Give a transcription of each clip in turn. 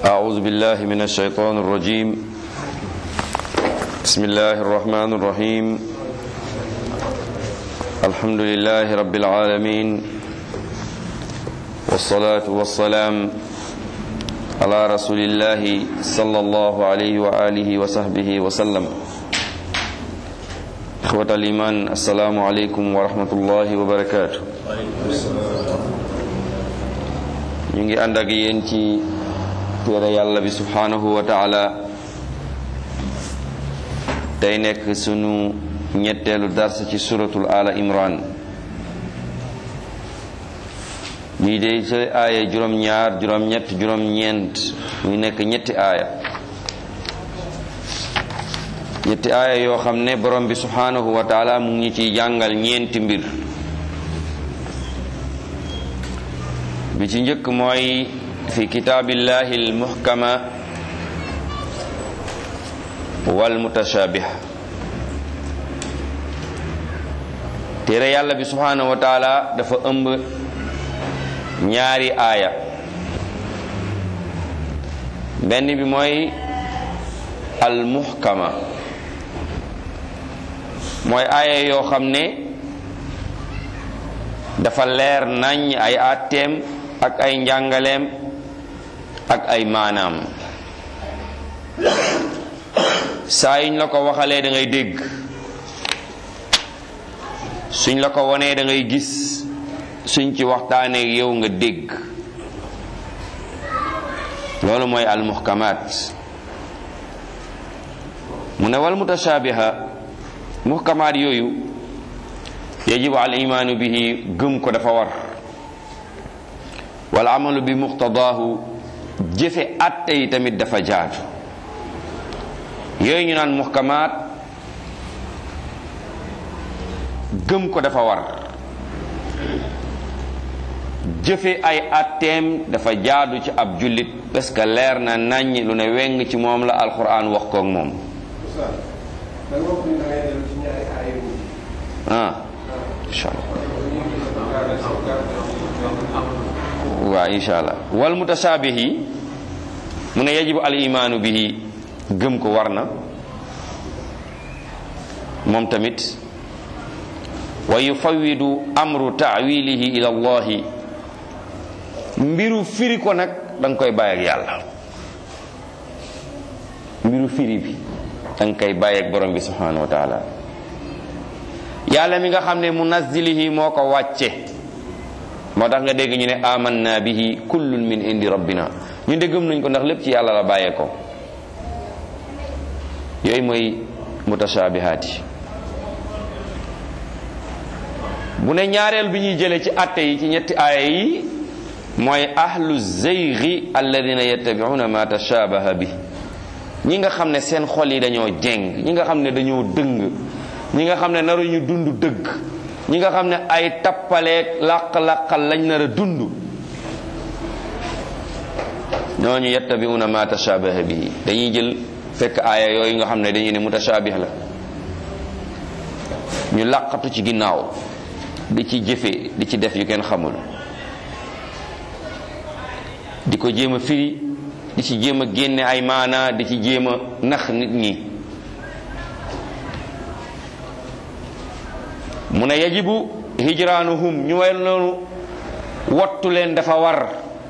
أعوذ بالله من الشيطان الرجيم بسم الله الرحمن الرحيم الحمد لله رب العالمين والصلاة والسلام على رسول الله صلى الله عليه وآله وصحبه وسلم إخوة الإيمان السلام عليكم ورحمة الله وبركاته ñu ngi ànd ak yéen ci téere yàlla bi subhanahu wa taala tey nekk sunu ñetteelu dars ci suratul ala imran lii de sa aaya juróom-ñaar juróom-ñett juróom-ñeent muy nekk ñetti aaya ñetti aaya yoo xam ne borom bi subhanahu wa taala mu ngi ciy jàngal ñeenti mbir bi ci njëkk mooy fi kitaabillahi almuhkama wal mutashabih téere yàlla bi subhanahu wa taala dafa ëmb ñaari aaya benn bi mooy almuhkama mooy aaya yoo xam ne dafa leer nañ ay àtteem ak ay njàngaleem ak ay maanaam saa yuñ la ko waxalee da ngay dégg suñ la ko wonee da ngay gis suñ ci waxtaanee yow nga dégg loolu mooy almuhkamaat mu ne wal mutashaabiha muhkamaat yooyu yajibu al imaanu bihi gëm ko dafa war wal amalu bi muqtadaahu jëfe atte yi tamit dafa jaatu yooyu ñu naan muhkamaat gëm ko dafa war jëfe ay atteem dafa jaadu ci ab jullit parce que leer na naññ lu ne weng ci moom la alquran wax koog moom ah incha allah waaw incha allah wal mutashabihi mu ne yajibu al imaanu bihi gëm ko war na moom tamit wa yufawidu amru taawilihi ila allahi mbiru firi ko nag danga koy bàyyi ak yàlla mbiru firi bi danga koy bàyyi ak borom bi subhanahu wa taala yàlla mi nga xam ne munazzilihi moo ko wàcce moo tax nga dégg ñu ne amanna bihi kullun min indi rabbina ñu de gëm nañ ko ndax lépp ci yàlla la bàyyee ko yooyu mooy mutashabihaat yi bu ne ñaareel bi ñuy jëlee ci atte yi ci ñetti aaya yi mooy ahlu zeygi alladina yattabiuna ma tashabaha bi ñi nga xam ne seen xol yi dañoo jeng ñi nga xam ne dañoo dëng ñi nga xam ne naruñu dund dëgg ñi nga xam ne ay tappaleeg làq-làqal lañ nar a dund ñooñu yattabiuna ma tashabaha bihi dañuy jël fekk aaya yooyu nga xam ne dañuy ne mutashabih la ñu làqatu ci ginnaaw di ci jëfe di ci def yu kenn xamul di ko jéem a firi di ci jéem a génne ay maana di ci jéem a nax nit ñi mu ne yajibu hijraanuhum ñu way noonu wattu leen dafa war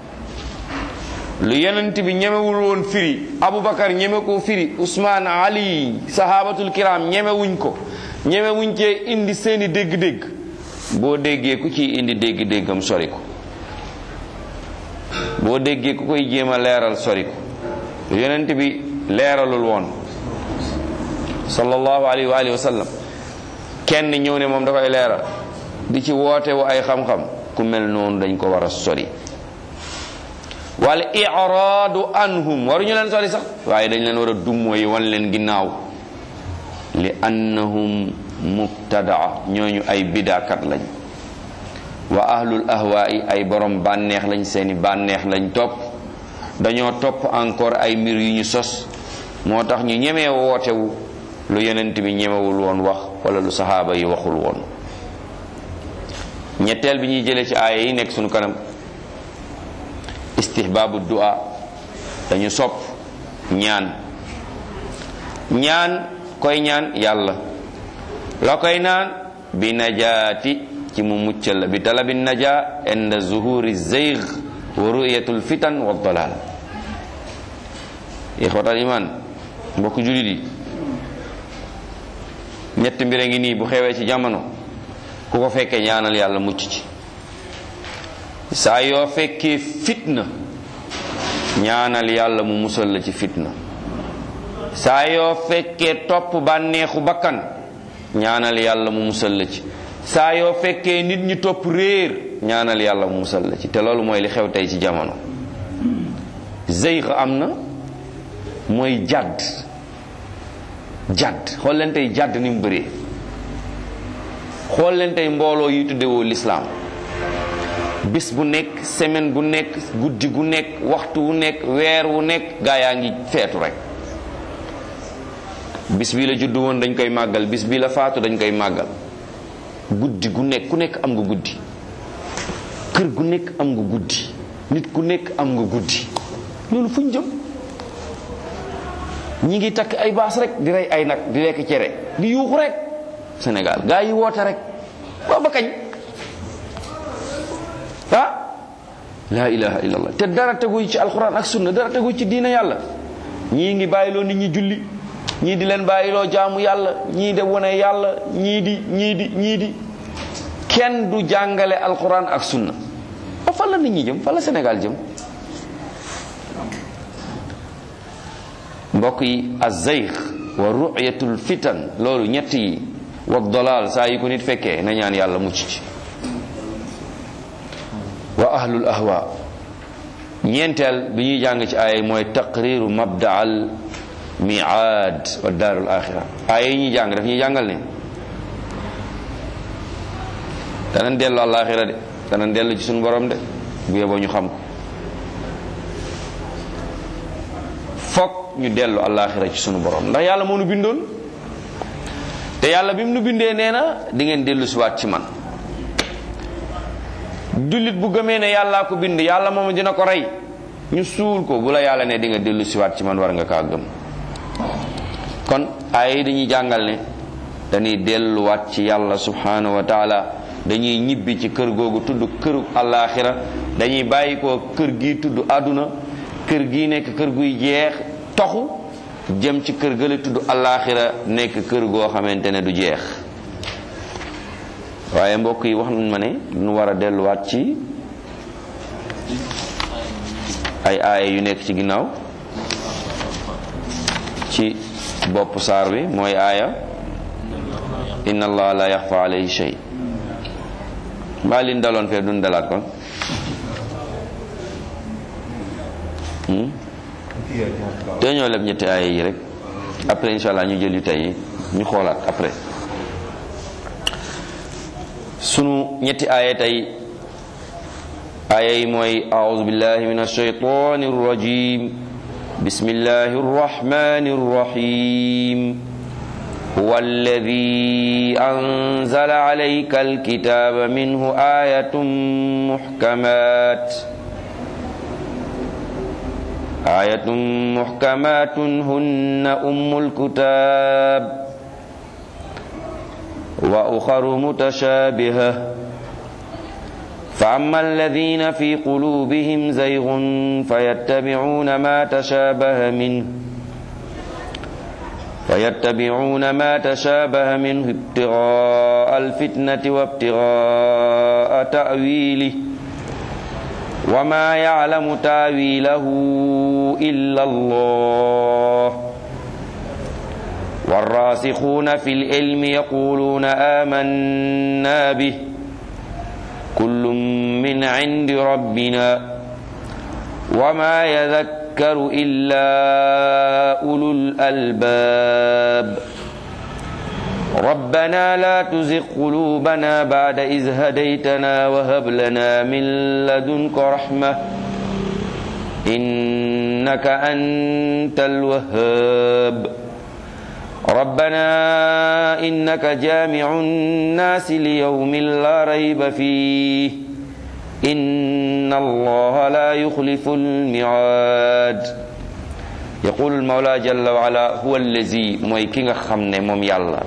lu yonent bi ñemewul woon firi abubakar ñeme ko firi usmaan ali sahabatul kiram ñemewuñ ko ñemewuñ cee indi seeni dégg-dégg boo déggee ku ciy indi dégg-déggam sori ko boo déggee ku koy jéem a leeral sori ko yonent bi leeralul woon sallallahu alayhi wa alihi wa sallam kenn ñëw ne moom da koy leeral di ci woote wu ay xam-xam ku mel noonu dañ ko war a sori wal iraadu anhum waruñu leen sori sax waaye dañ leen war a dummóoyi wan leen ginnaaw li annahum mubtadaa ñooñu ay bidaakat lañ wa ahlul ahwaa'i ay borom bànneex lañ seeni bànneex lañ topp dañoo topp encore ay mbir yu ñu sos moo tax ñu ñemee wootewu lu yonent bi ñemewul woon wax wala lu saxaaba yi waxul woon ñetteel bi ñuy jëlee ci aaya yi nekk sunu kanam istihbaabu du'a dañu sopp ñaan ñaan koy ñaan yàlla la koy naan bi najaati ci mu muccal la bi talabi naja inda zuhuri zeyg wa ruyatul fitan wa dalal ixwatal iman mbokk julit yi ñetti mbir a ngi nii bu xewee ci jamono ku ko fekkee ñaanal yàlla mucc ci saa yoo fekkee fitna ñaanal yàlla mu musal la ci fitna saa yoo fekkee topp bànneexu bakkan ñaanal yàlla mu musal la ci saa yoo fekkee nit ñi topp réer ñaanal yàlla mu musal la ci te loolu mooy li xew tey ci jamono zeyx am na mooy jàdd jàdd xool leen tey jàdd ni mu bëree xool leen tey mbooloo yi tuddewoo lislaam bis bu nekk semaine bu nekk guddi gu nekk waxtu wu nekk weer wu nekk gaa yaa ngi feetu rek bis bii la juddu woon dañ koy màggal bis bii la faatu dañ koy màggal guddi gu nekk ku nekk am nga guddi kër gu nekk am nga guddi nit ku nekk am nga guddi loolu fu ñu jëm ñi ngi takk ay baas rek di rey ay nag di lekk cere di yuuxu rek Sénégal gaa yi woote rek waaw ba kañ ah laa ilaha illallah te dara tegu ci alquran ak sunna dara tegu ci diina yàlla ñii ngi bàyyiloo nit ñi julli ñii di leen bàyyiloo jaamu yàlla ñii de wone yàlla ñii di ñii di ñii di kenn du jàngale alquran ak sunna ba fan la nit ñi jëm fan la Sénégal jëm mbokk yi azayx wa ru'yatul fitan loolu ñett yi wa dalal saa yi ko nit fekkee na ñaan yàlla mucc ci wa ahlul ahwa ñeenteel bi ñuy jàng ci aaya mooy taqriru mabdaal miaad wa daarul axira aaya yi ñuy jàng daf ñuy jàngal ne danañ dellu àllaaxira de danañ dellu ci suñu borom de bu yeboo ñu xam ko fokk ñu dellu àllaaxira ci suñu borom ndax yàlla moo nu bindoon te yàlla bi mu nu bindee nee na di ngeen dellu siwaat ci man jullit bu gëmee ne yàllaa ko bind yàlla moom dina ko rey ñu suul ko bu la yàlla ne di nga dellu siwaat ci man war nga kaa gëm kon ay dañuy jàngal ne dañuy delluwaat ci yàlla subhanahu wa taala dañuy ñibbi ci kër googu tudd këru àllaaxira dañuy bàyyi ko kër gi tudd àdduna kër gi nekk kër guy jeex toxu jëm ci kër gële tudd àllaaxira nekk kër goo xamante ne du jeex waaye mbokk yi wax nañ ma ne nu war a delluwaat ci ay aaya yu nekk ci ginnaaw ci bopp saar bi mooy aaya inna allah la yaxfa alayhi shay mbaa liñ daloon fee duñ dalaat kon te ñoo leb ñetti aaya yi rek après insha allah ñu jël yu tey ñu xoolaat après sunu ñetti aaya tey aaya yi mooy aoudu billahi min alshaytani arrajim bismillahi arrahmani arrahim هو الذي أنزل عليك الكتاب منه آية محكمات آية محكمات هن أم الكتاب وأخر متشابهة فأما الذين في قلوبهم زيغ فيتبعون ما تشابه منه فيتبعون ما تشابه منه ابتغاء الفتنة وابتغاء تأويله وما يعلم تاويله إلا الله والراسخون في العلم يقولون آمنا به كل من عند ربنا وما يذكر إلا أولو الألباب ربنا لا تزغ قلوبنا بعد إذ هديتنا وهب لنا من لدنك رحمة إنك أنت الوهاب ربنا إنك جامع الناس ليوم لا ريب فيه إن الله لا يخلف الميعاد yaqulu almawla jalla wa ala huwa allazi mooy ki nga xam ne moom yàlla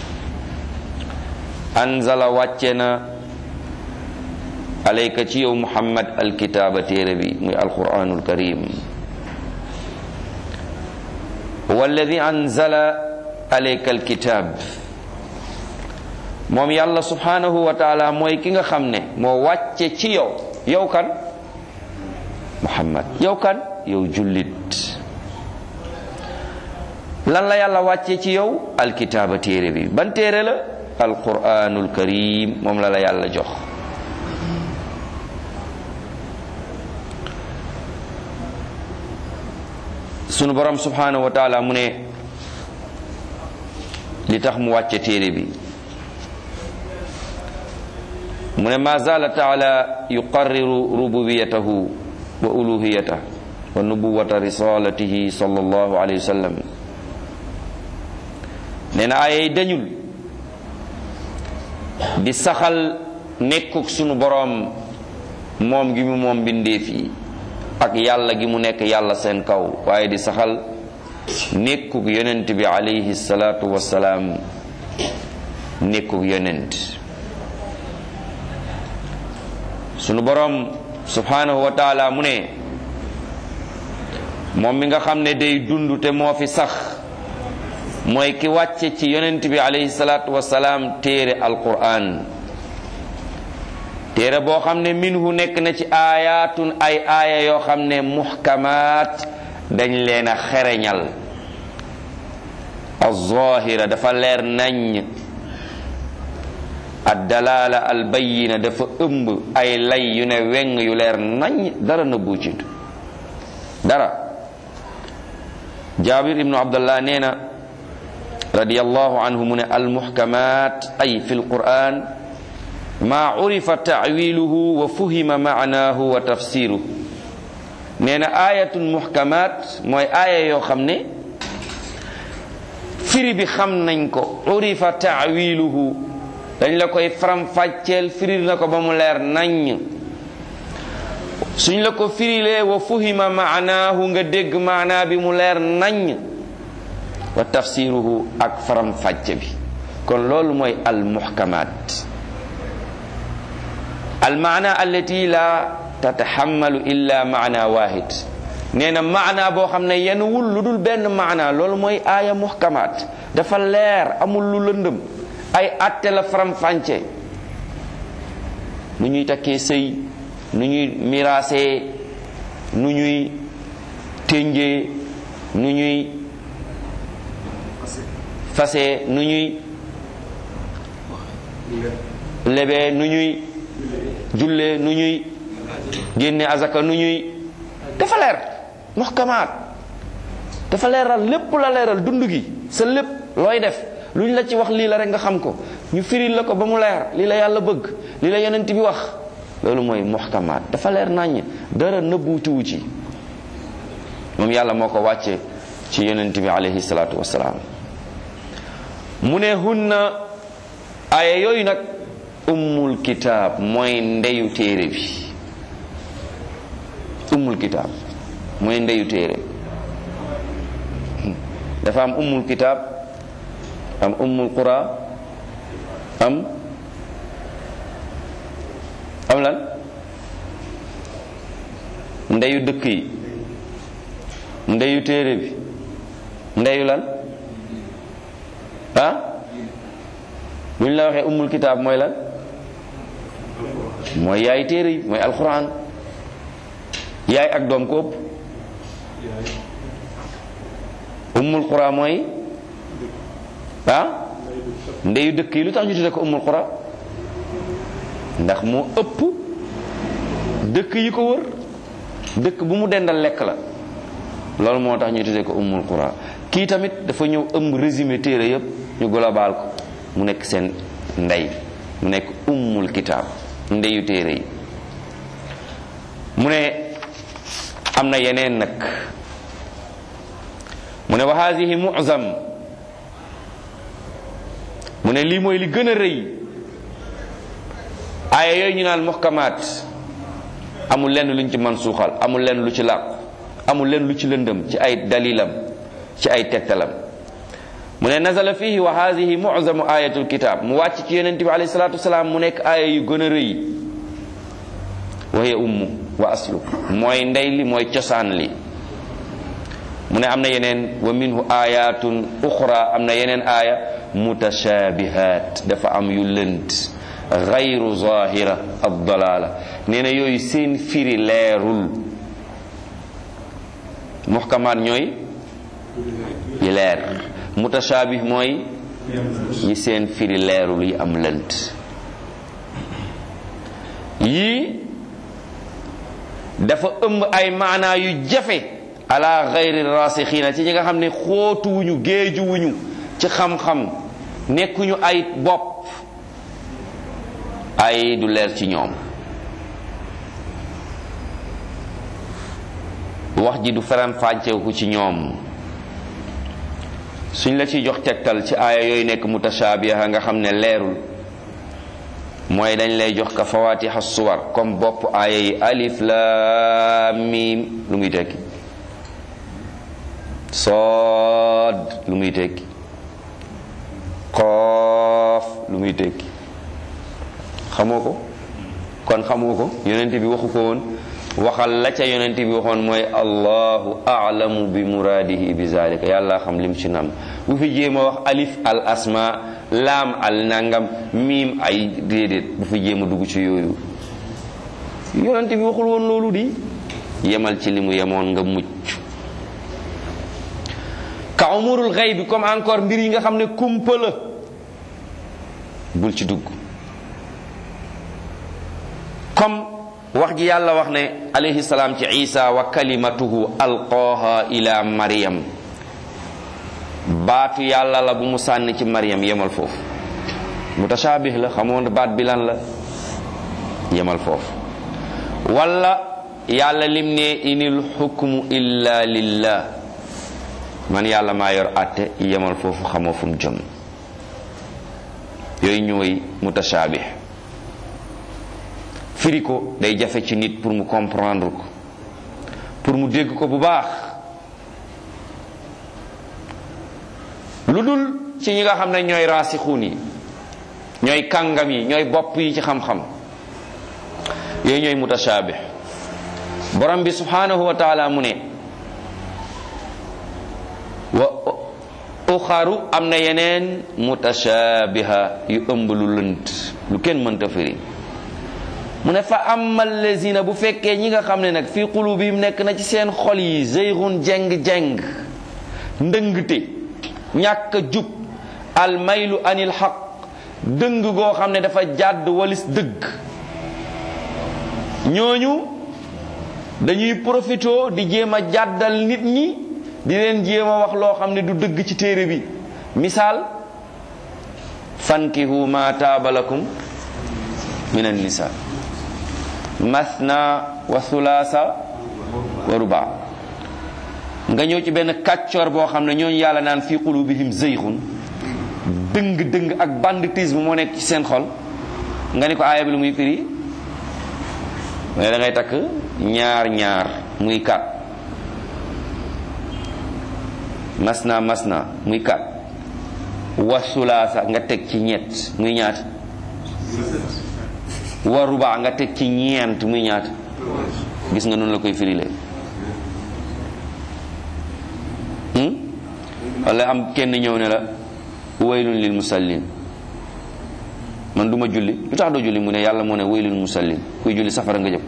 anzala wàcce na alayka ci yow muhammad alkitaaba téere bi muy alquranul karim huwa alladi anzala alayka alkitab moom yàlla subhanahu wa taala mooy ki nga xam ne moo wàcce ci yow yow kan muhammad yow kan yow jullit lan la yàlla wàcce ci yow alkitaaba téere bi ban téere la alquranul karim moom la la yàlla jox sunu borom subhanahu wa taala mu ne li tax mu wàcce téere bi mu ne ma zala taala yuqarriru rububiyatahu wa uluhiyatahu wa nubuwata risalatihi sallallahu alayhi wa sallam nee na ayay dañul di saxal nekkuk sunu boroom moom gi mu moom bindeef yi ak yàlla gi mu nekk yàlla seen kaw waaye di saxal nekkuk yonent bi alayhi salaatu wassalaam nekkuk yonent sunu boroom subhanahu wa taala mu ne moom mi nga xam ne day dund te moo fi sax mooy ki wàcce ci yonent bi alayhi salaatu wasalaam téere alquran téere boo xam ne minhu nekk na ci aayaatun ay aaya yoo xam ne muhkamaat dañ leen a xereñal alzahira dafa leer nañ addalaala albayina dafa ëmb ay lay yu ne weng yu leer nañ dara nëbbu ci dara jaabir ibnu abdullah nee na radiyallahu anhu mu ne almuhkamat ay fi lquran ma urifa taawiluhu wa fuhima maanahu wa tafsiruhu nee na ayatun muhkamat mooy aaya yoo xam ne firi bi xam nañ ko urifa taawiluhu dañ la koy faram-fàcceel firil na ko ba mu leer naññ suñ la ko firilee wa fuhima maanaahu nga dégg maanaa bi mu leer naññ wa tafsiruhu ak faram fàcce bi kon loolu mooy al muhkamaat al maana allati la tataxammalu illa maana wahid nee na maana boo xam ne yenn wul lu dul benn maana loolu mooy aaya muhkamaat dafa leer amul lu lëndëm ay atte la faram fànce nu ñuy takkee sëy nu ñuy miraasee nu ñuy ténjee nu ñuy fase nu ñuy lebee nu ñuy jullee nu ñuy génne azaka nu ñuy dafa leer muhkamaat dafa leeral lépp la leeral dund gi sa lépp looy def lu ñu la ci wax lii la rek nga xam ko ñu firil la ko ba mu leer lii la yàlla bëgg lii la yonent bi wax loolu mooy muhkamaat dafa leer naññ dara nëbbuutiwu ci moom yàlla moo ko wàcce ci yonent bi alayhi salaatu wasalaam mu ne hunna aaya yooyu nag ummul kitaab mooy ndeyu téere bi ummul kitaab mooy ndeyu téere dafa am ummul kitaab am ummul qura am am lan ndeyu dëkk yi ndeyu téere bi ndeyu lan ah bu ñu la waxee ummul kitaab mooy lan mooy yaay téere yi mooy alquran yaay ak doom ko ëpp ummul qura mooy ah ndeyu dëkk yi lu tax ñu tudde ko ummul qura ndax moo ëpp dëkk yi ko wër dëkk bu mu dendal lekk la loolu moo tax ñu tudde ko ummul qura kii tamit dafa ñëw ëmb résumé téere yépp ñu global ko mu nekk seen ndey mu nekk ummul kitaab ndeyu téere yi mu ne am na yeneen nag mu ne wa haadihi mu'zam mu ne lii mooy li gën a rëy aaya yooyu ñu naan muhkamaat amul lenn luñ ci man suuxal amul lenn lu ci làqu amul leen lu ci lëndëm ci ay dalilam ci ay tegtalam mu ne nazala fihi wa hadihi mu'zamu ayatul kitab mu wàcc ci yonente bi alayhi salatu wasalaam mu nekk aaya yu gën a rëy wa hiya ummu wa aslu mooy ndey li mooy cosaan li mu ne am na yeneen wa minhu ayatun uxra am na yeneen aaya mutashabihat dafa am yu lënt gayru zahira ad dalala nee na yooyu seen firi leerul muhkamaat ñooy yi leer mutashabih mooy yi seen firi leerul yi am lënt yii dafa ëmb ay maanaa yu jafe ala gayri rasixiina ci ñi nga xam ne xóotuwuñu géejuwuñu ci xam-xam nekkuñu ay bopp ay du leer ci ñoom wax ji du feram fànceeku ci ñoom suñ la ciy jox tegtal ci aaya yooyu nekk mutashaabiha nga xam ne leerul mooy dañ lay jox ka fawatiha suwar comme bopp aaya yi alif laam miim lu muy tekki sood lu muy tekki xoof lu muy tekki xamoo ko kon xamoo ko yonent bi waxu ko woon waxal la ca yonent bi waxoon mooy allahu a'lamu bi muraadihi bi zalika yàlla xam lim ci nam bu fi jéem a wax alif al asma laam al nangam miim ay déedéet bu fi jéem a dugg ci yooyu yonent bi waxul woon loolu di yemal ci li mu yemoon nga mucc ka umurul xayb bi comme encore mbir yi nga xam ne kumpa la bul ci dugg comme wax ji yàlla wax ne alayhi salaam ci isa wa kalimatuhu alqaaha ila maryam baatu yàlla la bu mu sànni ci maryam yemal foofu mutashaabih la xamoon baat bi lan la yemal foofu wala yàlla lim ne inil xukmu illa lillah man yàlla maa yor àtte yemal foofu xamoo fu mu jëm yooyu ñooy mutashaabih firi ko day jafe ci nit pour mu comprendre ko pour mu dégg ko bu baax lu dul ci ñi nga xam ne ñooy raasixuun yi ñooy kàngam yi ñooy bopp yi ci xam-xam yooyu ñooy mutashaabih borom bi subhanahu wa taala mu ne wa uxaru am na yeneen mutashabiha yu ëmb lu lënt lu kenn mënta firi mu ne fa amal lazina bu fekkee ñi nga xam ne nag fii qulubihim nekk na ci seen xol yi zeyxun jeng-jeng ndëngte ñàkk a jub almaylu anil xaq dëng goo xam ne dafa jàdd walis dëgg ñooñu dañuy profito di jéem a jàddal nit ñi di leen jéem a wax loo xam ne du dëgg ci téere bi misaal fankihu ma taaba lakum min annisa masna wa thulaasa wa ruba nga ñëw ci benn kàccoor boo xam ne ñooñu yàlla naan fi qulubihim zeyxun dëng dëng ak banditisme moo nekk ci seen xol nga ni ko aaya bi lu muy firi mais da ngay takk ñaar ñaar muy kat masna masna muy kat wa thulaasa nga teg ci ñett muy ñaat wa ruba nga teg ci ñeent muy ñaat gis nga noonu la koy firile wala am kenn ñëw ne la waylun lil musallin man duma julli lu tax doo julli mu ne yàlla moo ne waylul musallin kuy julli safara nga jëm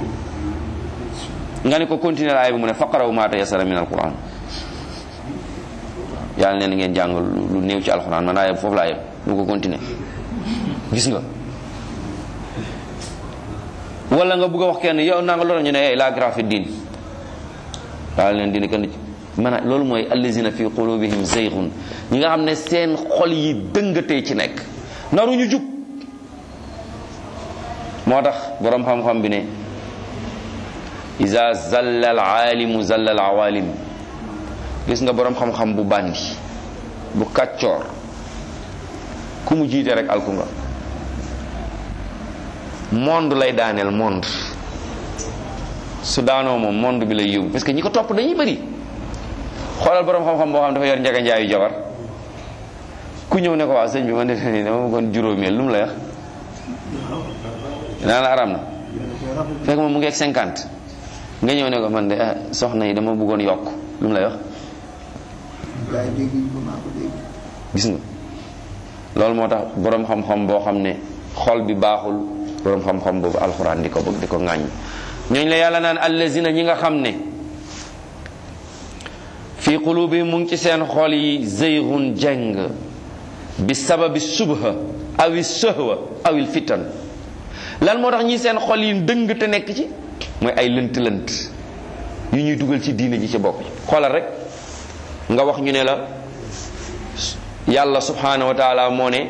nga ne ko continuer aay bi mu ne faqaraw ma tayassara min alquran yàlla neen ngeen jàng lu néew ci alquran man aaya foofu laa yem lu ko continuer gis nga wala nga bëgg a wax kenn yow naa nga loolu ñu ne la grafi diin daal leen dina kenn man loolu mooy allazina fi qulubihim zayghun ñi nga xam ne seen xol yi dëngatee ci nekk naruñu jub moo tax boroom xam-xam bi ne iza zalla al aalimu zalla al awalim gis nga boroom xam-xam bu bandi bu kàccoor ku mu jiite rek alku nga monde lay daaneel monde su daanoo moom monde bi lay yóbbu parce que ñi ko topp dañuy bëri xoolal borom xam-xam boo xam dafa yor njaga njaayu jabar ku ñëw ne ko waaw sëñ bi man de nii dama bëggoon juróomeel lu mu lay wax naa la aram na fekk moom mu ngi ak cinquante nga ñëw ne ko man de ah soxna yi dama bëggoon yokk lu mu lay wax gis nga loolu moo tax borom xam-xam boo xam ne xol bi baaxul borom xam-xam boobu alxuraan di ko bëgg di ko ŋàññ ñooñ la yàlla naan allazina ñi nga xam ne fi qulubihim mu ngi ci seen xol yi zeygun jeng bi sababi subha awi sëhwa awil fitan lan moo tax ñi seen xol yi dëng te nekk ci mooy ay lënt lënt yu ñuy dugal ci diine ji ci bopp xoolal rek nga wax ñu ne la yàlla subhanahu wa taala moo ne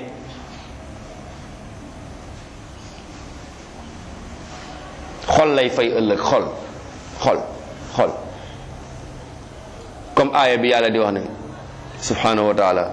xol lay fay ëllëg xol xol xol comme aaya bi yàlla di wax ne subhanahu wa taala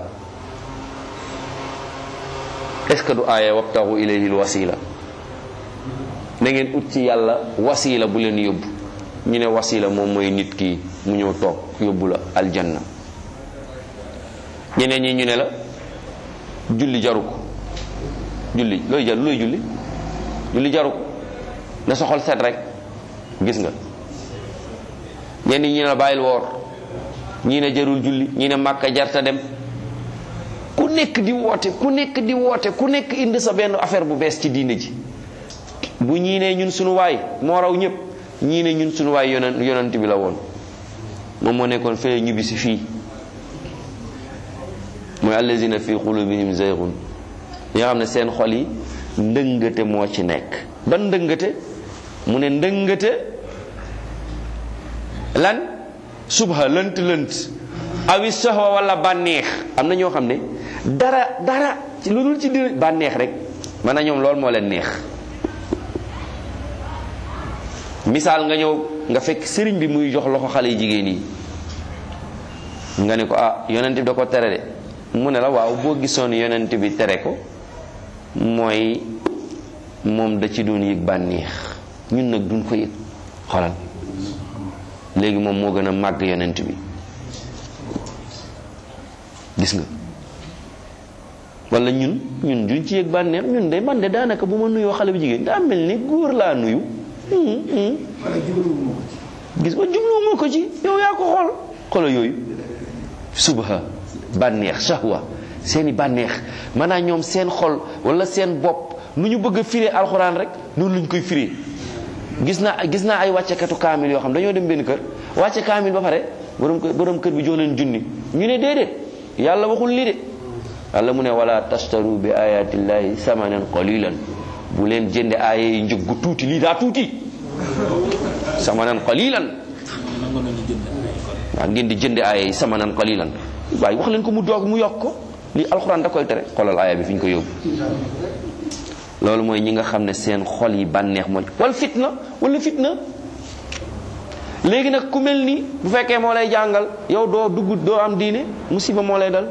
est-ce que du aaya wabtaxu ilayhi alwasila na ngeen ut ci yàlla wasila bu leen yóbbu ñu ne wasila moom mooy nit ki mu ñëw toog yóbbu la aljanna ñeneen ñi ñu ne la julli jaru ko julli looy jar looy julli julli jaru ko na soxol set rek gis nga ñenn ñi ne la bàyyil woor ñii ne jarul julli ñii ne màkka jarta dem ku nekk di woote ku nekk di woote ku nekk indi sa benn affaire bu bees ci diine ji bu ñii ne ñun sunu waay moo raw ñëpp ñii ne ñun sunu waay yonent yonent bi la woon moom moo nekkoon fee ñibbi si fii mooy allazina fi qulubihim zaygun ñi nga xam ne seen xol yi ndëngate moo ci nekk ban ndëngate mu ne ndëngate lan subha lënt lënt awi soxwa wala bànneex am na ñoo xam ne dara dara ci lu dul ci di bànneex rek man na ñoom loolu moo leen neex misaal nga ñëw nga fekk sëriñ bi muy jox loxo xale yi jigéen yi nga ne ko ah yonent bi da ko tere de mu ne la waaw boo gisoon yonent bi tere ko mooy moom da ci doon yëg bànneex ñun nag duñ ko yëg xoolal léegi moom moo gën a màgg yonent bi gis nga wala ñun ñun duñ ci yëg bànneex ñun de man de daanaka bu ma nuyoo xale bu jigéen daa mel ni góor laa nuyu gis nga jubluwuma ko ci yow yaa ko xool xoolal yooyu subha bànneex shahwa seeni bànneex maanaam ñoom seen xol wala seen bopp nu ñu bëgg a firee alxuraan rek noonu lañ koy firee gis naa gis naa ay wàccekatu kaamil yoo xam dañoo dem benn kër wàcce kaamil ba pare borom kër borom kër bi jox leen junni ñu ne déedéet yàlla waxul lii de yàlla mu ne wala tastaru bi ayatillahi samanan qalilan bu leen jënde aaya yi njëg gu tuuti lii daa tuuti samanan qalilan waaw ngeen di jënde aaya yi samanan qalilan waaye wax leen ko mu doog mu yokk ko lii alxuraan da koy tere xoolal aaya bi fi ñu ko yóbbu loolu mooy ñi nga xam ne seen xol yi bànneex mooy wala fitna wala fitna léegi nag ku mel ni bu fekkee moo lay jàngal yow doo dugg doo am diine musiba moo lay dal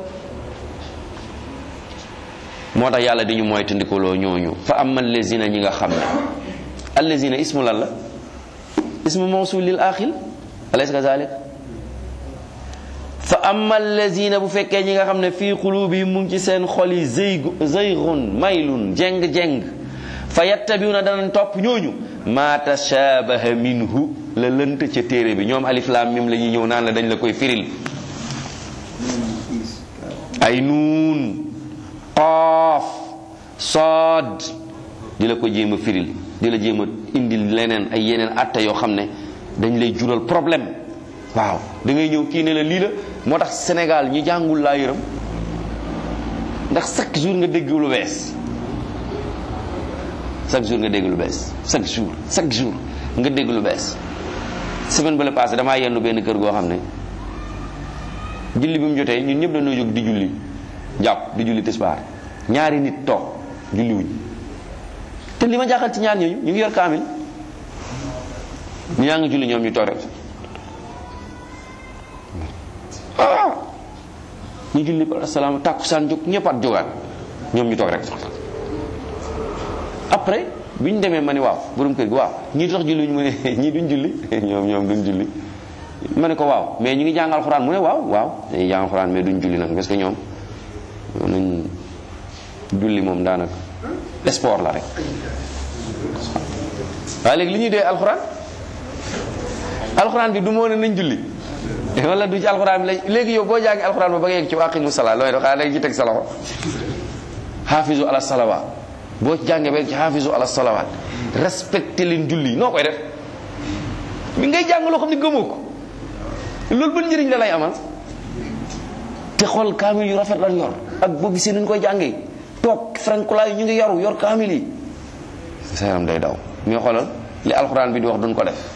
moo tax yàlla di ñu mooy tandikoloo ñooñu fa amma allazina ñi nga xam ne allazina ismu lan la ismu mawsul lil axil alaysa kazalik fa amma allazina bu fekkee ñi nga xam ne fii qulubihim mu ngi ci seen xol yi zayg zaygun maylun jeng-jeng fa yattabiuna danañ topp ñooñu ma tashabaha minhu la lënt ca téere bi ñoom alif lam mim la ñuy ñëw naan la dañ la koy firil ay nuun qaaf saad di la ko jéem a firil di la jéem a indil leneen ay yeneen atta yoo xam ne dañ lay jural problème waaw da ngay ñëw kii ne la lii la moo tax Sénégal ñi jàngul laa yërëm ndax chaque jour nga dégg lu bees chaque jour nga dégg lu bees chaque jour chaque jour nga dégg lu bees semaine ba la passé damaa yendu benn kër goo xam ne julli bi mu jotee ñun ñëpp dañoo jóg di julli jàpp di julli tisbaar ñaari nit toog julli wuñ te li ma jaaxal ci ñaar ñooñu ñu ngi yor kaamil ñu yaa ngi julli ñoom ñu toog rek ah ñu julli par asalaam tàkkusaan jóg ñëppaat jógaat ñoom ñu toog rek après bi ñu demee ma ni waaw borom kër gi waaw ñii tax julli ñu mu ne ñii duñ julli ñoom ñoom duñ julli ma ne ko waaw mais ñu ngi jàng alxuraan mu ne waaw waaw dañuy jàng alxuraan mais duñ julli nag parce que ñoom nañ julli moom daanaka sport la rek waaye léegi li ñuy dee alxuraan alxuraan bi du moo ne nañ julli wala du ci alxuraan bi la léegi yow boo jàngi alxuraan ba ba nga yegg ci aqimu salaa looy def xanaa da nga ci teg sa loxo xaafisu ala salawaat boo jàngee ba yegg ci xaafisu ala salawaat respecté leen julli noo koy def mi ngay jàng loo xam ne gëmoo ko loolu ban njëriñ la lay amal te xool kaamil yu rafet lan yor ak boo gisee nuñ koy jàngee toog frankulaayu ñu ngi yaru yor kaamil yi sa yaram day daw mais xoolal li alxuraan bi di wax duñ ko def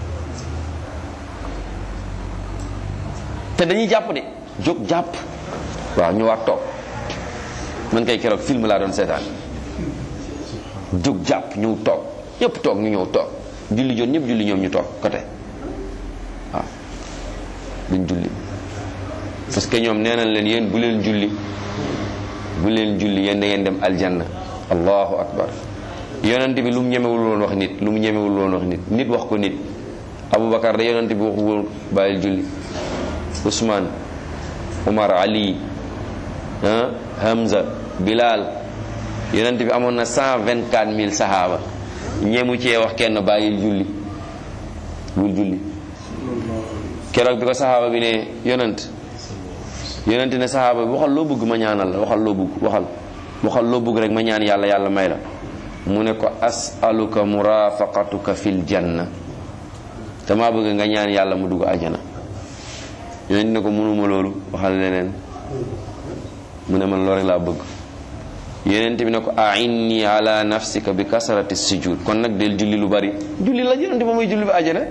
te dañuy jàpp de jóg jàpp waaw ñu war toog man kay keroog film laa doon seetaan jóg jàpp ñëw toog ñëpp toog ñu ñëw toog julli joon ñëpp julli ñoom ñu toog côté waaw duñ julli parce que ñoom nee nañ leen yéen bu leen julli bu leen julli yéen da ngeen dem aljanna allahu akbar yonent bi lu mu ñemewul woon wax nit lu mu ñemewul woon wax nit nit wax ko nit aboubacar da yonent bi waxu woon bàyyil julli Ousmane Omar Ali ah Hamza Bilal yonent bi amoon na cent vingt quatre mille sahaaba ñemu cee wax kenn bàyyil julli bul julli keroog bi ko sahaaba bi ne yonent yonent ne sahaaba bi waxal loo bëgg ma ñaanal la waxal loo bëgg waxal waxal loo bëgg rek ma ñaan yàlla yàlla may la mu ne ko asaluka murafaqatuka fil janna dama bëgg nga ñaan yàlla mu dugg àjjana yonent ne ko mënuma loolu waxal leneen mu ne man loolu laa bëgg yonent bi ne ko ainni ala nafsika bi kasrati sujud kon nag del julli lu bari julli la yonent ba muy julli bi àjjana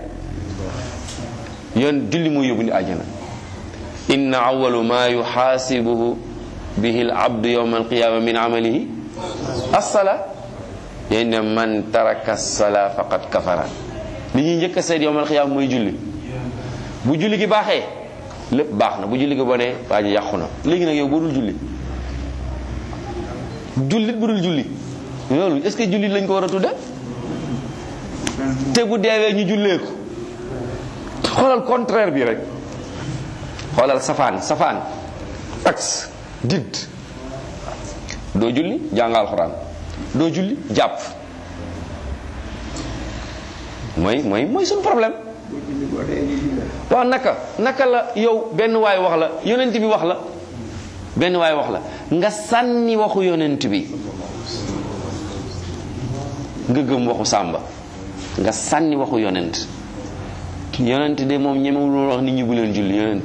yoon julli muy yóbbu ni àjjana inna awalu ma yuxaasibuhu bihi al abdu yawma alqiyama min amalihi assala yéen ne man taraka sala faqad kafara li ñuy njëkk a seet yawma alqiyama mooy julli bu julli gi baaxee lépp baax na bu julli gi bonee waa ji yàqu na léegi nag yow boo dul julli jullit bu dul julli loolu est-ce que jullit lañ ko war a tudde te bu deewee ñu jullee ko xoolal contraire bi rek xoolal safaan safaan axe didd doo julli jàngal alxuraan doo julli jàpp mooy mooy mooy suñu problème waaw naka naka la yow benn waay wax la yonent bi wax la benn waay wax la nga sànni waxu yonent bi nga gëm waxu sàmba nga sànni waxu yonent yonent de moom ñemewul woon wax nit ñi bu leen julli yonent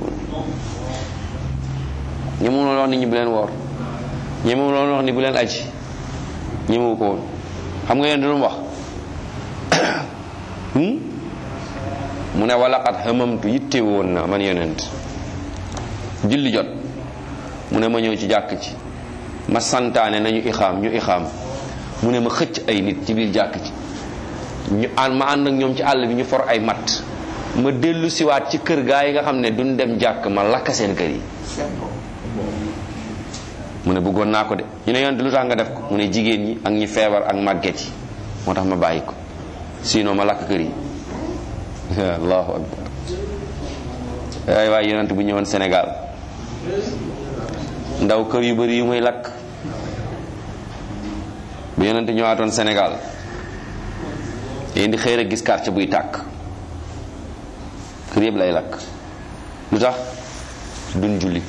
ñemewul woon wax nit ñi bu leen woor ñemewul woon wax ni bu leen aji ñemewu ko woon xam nga yonent lu mu wax mu ne wala xat xamamtu yitte woon na man yonent julli jot mu ne ma ñëw ci jàkk ci ma santaane nañu ixaam ñu ixaam mu ne ma xëcc ay nit ci biir jàkk ci ñu ànd ma ànd ak ñoom ci àll bi ñu for ay matt ma dellu siwaat ci kër gaa yi nga xam ne duñ dem jàkk ma lakk seen kër yi mu ne bëggoon naa ko de ñu ne yonent lu tax nga def ko mu ne jigéen ñi ak ñi feebar ak màgget yi moo tax ma bàyyi ko sinon ma lakk kër yi allahu akbar waay waay yonent bu ñëwoon Sénégal ndaw kër yu bari yu muy lakk bu yonent ñëwaatoon Sénégal yéen di xëy rek gis quartier buy tàkk kër yëpp lay lakk lu tax duñ julli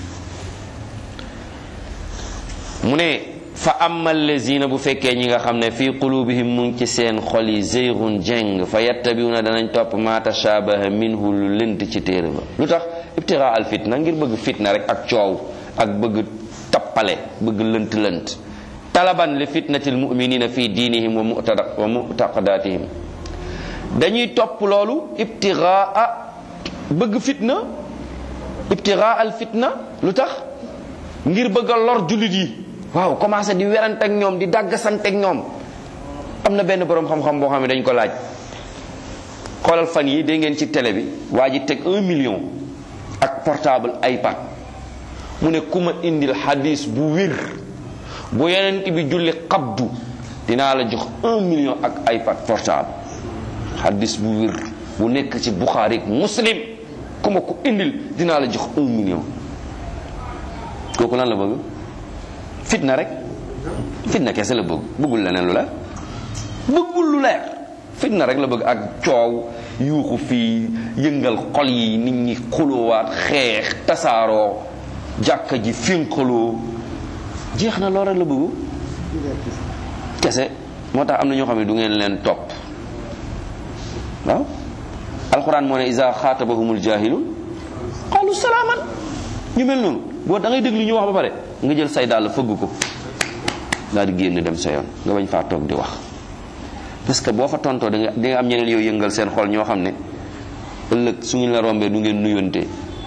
mu ne fa amma allazina bu fekkee ñi nga xam ne fii qulubihim mu ngi ci seen xol yi zeygun jeng fa yattabiuna danañ topp ma tashabaha minhu lu lënt ci téere ba lu tax ibtira al fitna ngir bëgg fitna rek ak coow ak bëgg tappale bëgg lënt lënt talaban li fitnati almuminina fi diinihim wa mutada wa mutaqadatihim dañuy topp loolu ibtiraa bëgg fitna ibtiraa al fitna lu tax ngir bëgg a lor jullit yi waaw commencé di werante ak ñoom di dàggasante ak ñoom am na benn boroom xam-xam boo xam ne dañ ko laaj xoolal fan yi dégg ngeen ci télé bi waa ji teg un million ak portable iPad mu ne ku ma indil xadis bu wér bu yonent bi julli xabdu dinaa la jox un million ak iPad portable xaddis bu wér bu nekk ci Buxaari ak Muslim ku ma ko indil dinaa la jox un million kooku lan la bëgg fitna rek fitna kese la bëgg bëggul leneen lu leer bëggul lu leer fitna rek la bëgg ak coow yuuxu fii yëngal xol yi nit ñi xuloowaat xeex tasaaroo jàkka ji finqaloo jeex na loolu rek la bëggu kese moo tax am na ñoo xam ne du ngeen leen topp waaw alquran moo ne isa xaatabahumul jahilun qalu salaaman ñu mel noonu boo da ngay déglu ñu wax ba pare nga jël say dàll fëgg ko daal di génn dem sa yoon nga bañ faa toog di wax parce que boo fa tontoo da nga di nga am ñeneen yow yëngal seen xol ñoo xam ne ëllëg su ngeen la rombee du ngeen nuyonte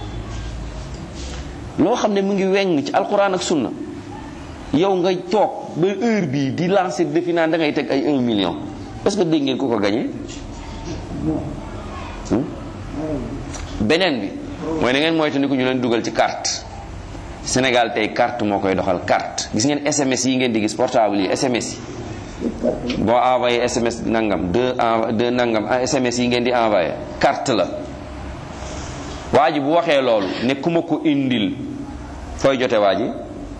loo xam ne mu ngi weng ci alquran ak sunna yow nga toog ba heure bii di lancer defi naan da ngay teg ay 1 million est-ce que dégg ngeen ku ko gagné beneen bi mooy na ngeen moytu ni ko ñu leen dugal ci carte Sénégal tey carte moo koy doxal carte gis ngeen SMS yi ngeen di gis portable yi SMS yi boo envoyé SMS nangam deux deux nangam SMS yi ngeen di envoyé carte la waa ji bu waxee loolu ne ku ma ko indil fooy jote waa ji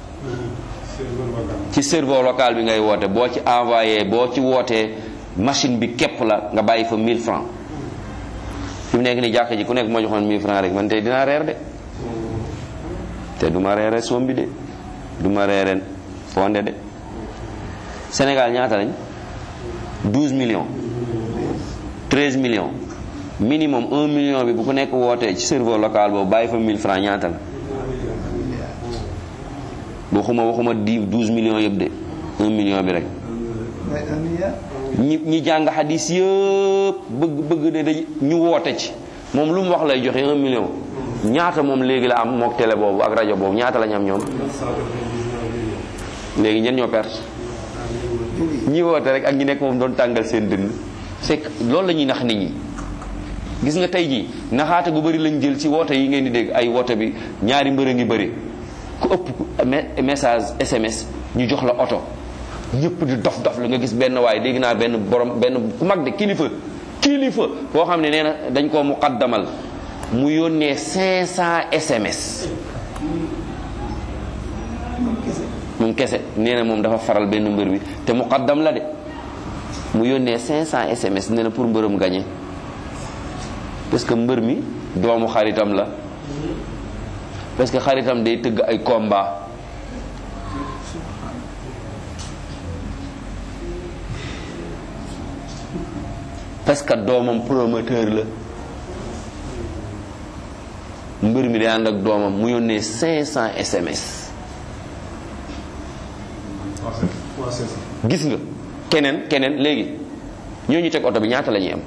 ci serveur local bi ngay woote boo ci envoyé boo ci wootee machine bi képp la nga bàyyi fa 1000 francs fi mu nekk ni jàkk ji ku nekk moo joxoon 1000 francs rek man tey dinaa reer de te du ma reere sombi de du ma reere fonde de Sénégal ñaata lañ 12 millions 13 millions minimum 1 million bi bu ku nekk wootee ci serveur local boobu bàyyi fa 1000 francs ñaata la waxuma waxuma di 12 millions yëpp de 1 million bi rek ñi ñi jàng xadis yëpp bëgg bëgg de dañ ñu woote ci moom lu mu wax lay joxe 1 million ñaata moom léegi la am mook télé boobu ak rajo boobu ñaata lañ am ñoom léegi ñen ñoo perte ñi woote rek ak ñi nekk moom doon tàngal seen dënn c'est que loolu la ñuy nax nit ñi gis nga tey jii naxaate gu bëri lañ jël ci woote yi ngeen di dégg ay woote bi ñaari mbër a ngi bëri ku ëpp message SMS ñu jox la oto ñëpp di dof dof la nga gis benn waaye dégg naa benn borom benn ku mag de kilifa kilifa boo xam ne nee na dañ koo muqaddamal mu yónnee 500 SMS moom kese nee na moom dafa faral benn mbër bi te muqaddam la de mu yónnee 500 SMS nee na pour mbërëm gañe parce que mbër mi doomu xaritam la parce que xaritam day tëgg ay combat parce que doomam promoteur la mbër mi day ànd ak doomam mu yónnee 500 SMS gis nga keneen keneen léegi ñooñu teg oto bi ñaata la ñuy am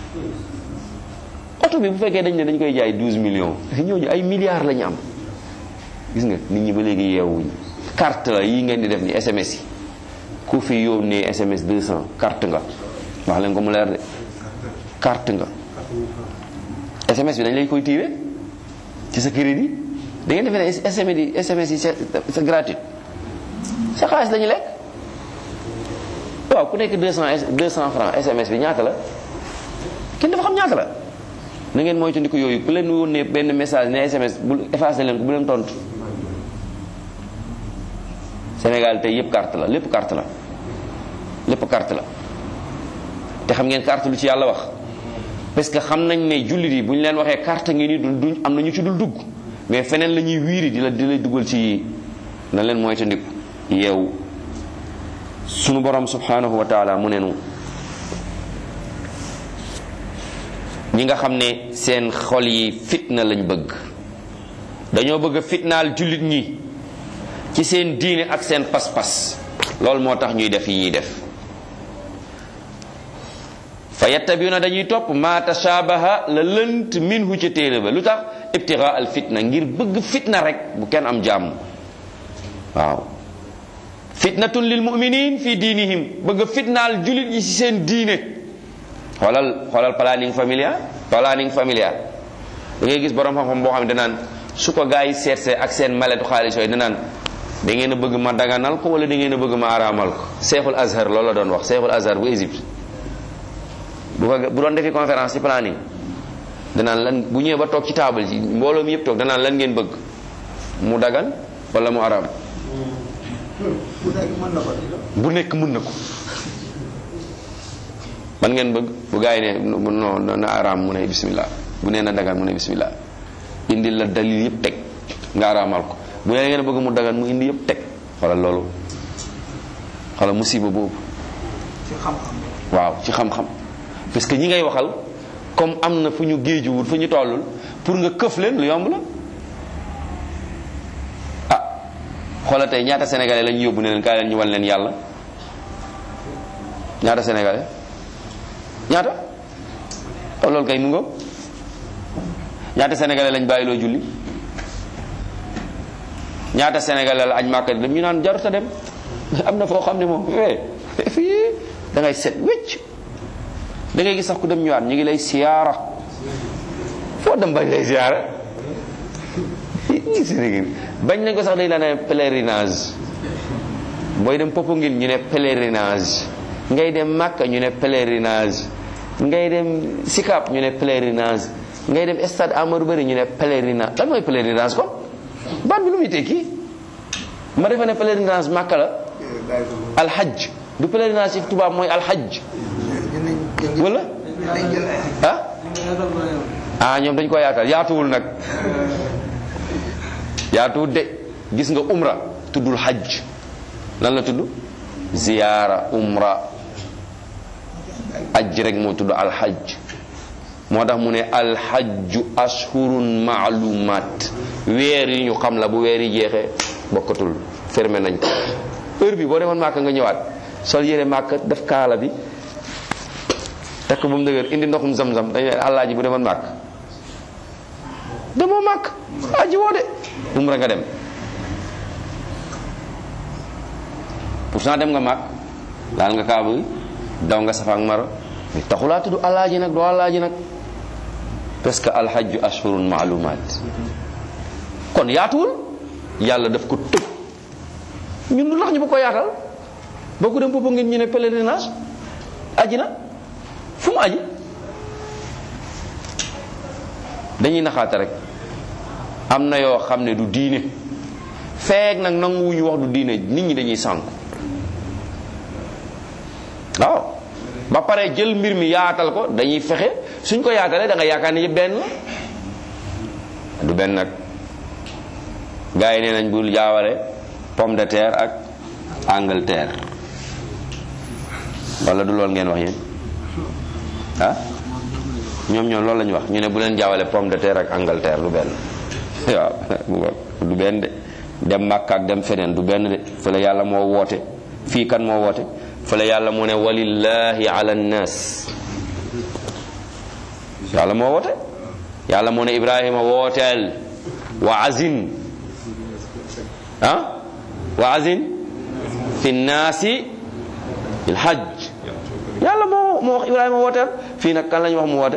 oto bi bu fekkee dañ ne dañ koy jaay 12 millions ñooñu ay milliards la ñu am gis nga nit ñi ba léegi yeewuñ carte la yi ngeen di def ni SMS yi ku fi yónnee SMS 200 carte nga wax leen ko mu leer de carte nga SMS bi dañ lay koy tiire ci sa crédit da ngeen defe ne SMS yi SMS yi c'est gratuit sa xaalis lañu lekk waaw ku nekk 200 200 francs SMS bi ñaata la kenn dafa xam ñaata la na ngeen moytandiku yooyu ku leen yónnee benn message ne SMS bu effacé leen ko bu leen tontu Sénégal tey yëpp carte la lépp carte la lépp carte la te xam ngeen carte lu ci yàlla wax parce que xam nañ ne jullit yi bu ñu leen waxee carte ngi ni du duñ am na ñu ci dul dugg mais feneen la ñuy wiiri di la di lay dugal ci na leen moytandiku yeewu sunu borom subhanahu wa taala mu nenu ñi nga xam ne seen xol yi fitna lañ bëgg dañoo bëgg a fitnaal jullit ñi ci seen diine ak seen pas-pas loolu moo tax ñuy def yi ñuy def fa yattabiuna dañuy topp ma tashabaha la lënt minhu ca téere ba lu tax ibtigaa al fitna ngir bëgg fitna rek bu kenn am jàmm waaw fitnatun lil muminin fi diinihim bëgg fitnaal jullit yi ci seen diine xoolal xoolal planning familial planning familial da ngay gis borom xam-xam boo xam ne danaan su ko gaa yi seetsee ak seen maletu xaalis yooyu danaan da ngeen a bëgg ma daganal ko wala da ngeen a bëgg ma araamal ko seexul azhar loolu la doon wax seexul azhar bu Égypte bu ko bu doon defi conférence ci planning danaan lan bu ñëwee ba toog ci table ji mbooloo mi yëpp toog danaan lan ngeen bëgg mu dagan wala mu araam bu nekk mën na ko man ngeen bëgg bu gaa yi ne non na araam mu ne bismillah bu nee na dagan mu ne bismillah indil la dalil yëpp teg nga araamal ko bu nee ngeen bëgg mu dagan mu indi yëpp teg xoolal loolu xoolal musiba boobu ci xam-xam waaw ci xam-xam parce que ñi ngay waxal comme am na fu ñu géejuwul fu ñu tollul pour nga këf leen lu yomb la ah xoola tey ñaata sénégalais la ñu yóbbu ne leen kaay leen ñu wan leen yàlla ñaata sénégalais ñaata oh loolu kay mu nga ñaata sénégalais lañ bàyyiloo julli ñaata sénégalais la aj màkka dem ñu naan jaruta dem am na foo xam ne moom eh fii da ngay set wécc da ngay gis sax ku dem ñëwaat ñu ngi lay siyaara foo dem bañ lay siyaara bañ nañ ko sax dañ la ne pèlerinage booy dem Popenguine ñu ne pèlerinage ngay dem Makka ñu ne pèlerinage ngay dem Sicap ñu ne pèlerinage ngay dem stade Amadou Barry ñu ne pèlerinage lan mooy pèlerinage kon baat bi lu muy tekki ma defe ne pèlerinage Makka la alxaj du pèlerinage ci tubaab mooy alxaj wala ah ah ñoom dañ ko yaatal yaatuwul nag yaatuwul de gis nga umra tuddul xaj lan la tudd ziyaara umra aj rek moo tudd alxaj moo tax mu ne alxajju ashhurun maalumaat weer yi ñu xam la bu weer yi jeexee bokkatul fermé nañ ko heure bi boo demoon màkk nga ñëwaat sol yére màkk def kaala bi takk ba mu dëgër indi ndoxum zam-zam dañ ne àllaaji bu demoon màkk demoo màkk aji woo de umra nga dem pourtant dem nga màkk laal nga kaaba gi daw nga safa ak maro mais taxulaa tudd àllaaji nag doo àllaaji nag parce que alhajju ashhurun maalumaat kon yaatuwul yàlla daf ko tëj ñun lu tax ñu ba ko yaatal boo ko dem boppa ngeen ñu ne pèlerinage aji na fu mu aji dañuy naxaate rek am na yoo xam ne du diine feek nag nanguwuñu wax du diine nit ñi dañuy sànku waaw ba pare jël mbir mi yaatal ko dañuy fexe suñ ko yaatalee da nga yaakaar ni yëpp benn la du benn nag gars yi nee nañ bul jaawale pomme de terre ak Angleterre wala du loolu ngeen wax yéen ah ñoom ñoom loolu la ñu wax ñu ne bu leen jaawale pomme de terre ak Angleterre du benn waaw du benn de dem Makka ak dem feneen du benn de fële yàlla moo woote fii kan moo woote fële yàlla mu ne walillahi ala nnas yàlla moo woote yàlla mu ne Ibrahima wooteel wa azin ah wa azin fi nnaasi il hajj yàlla moo moo wax Ibrahima wooteel fii nag kan la ñu wax mu woote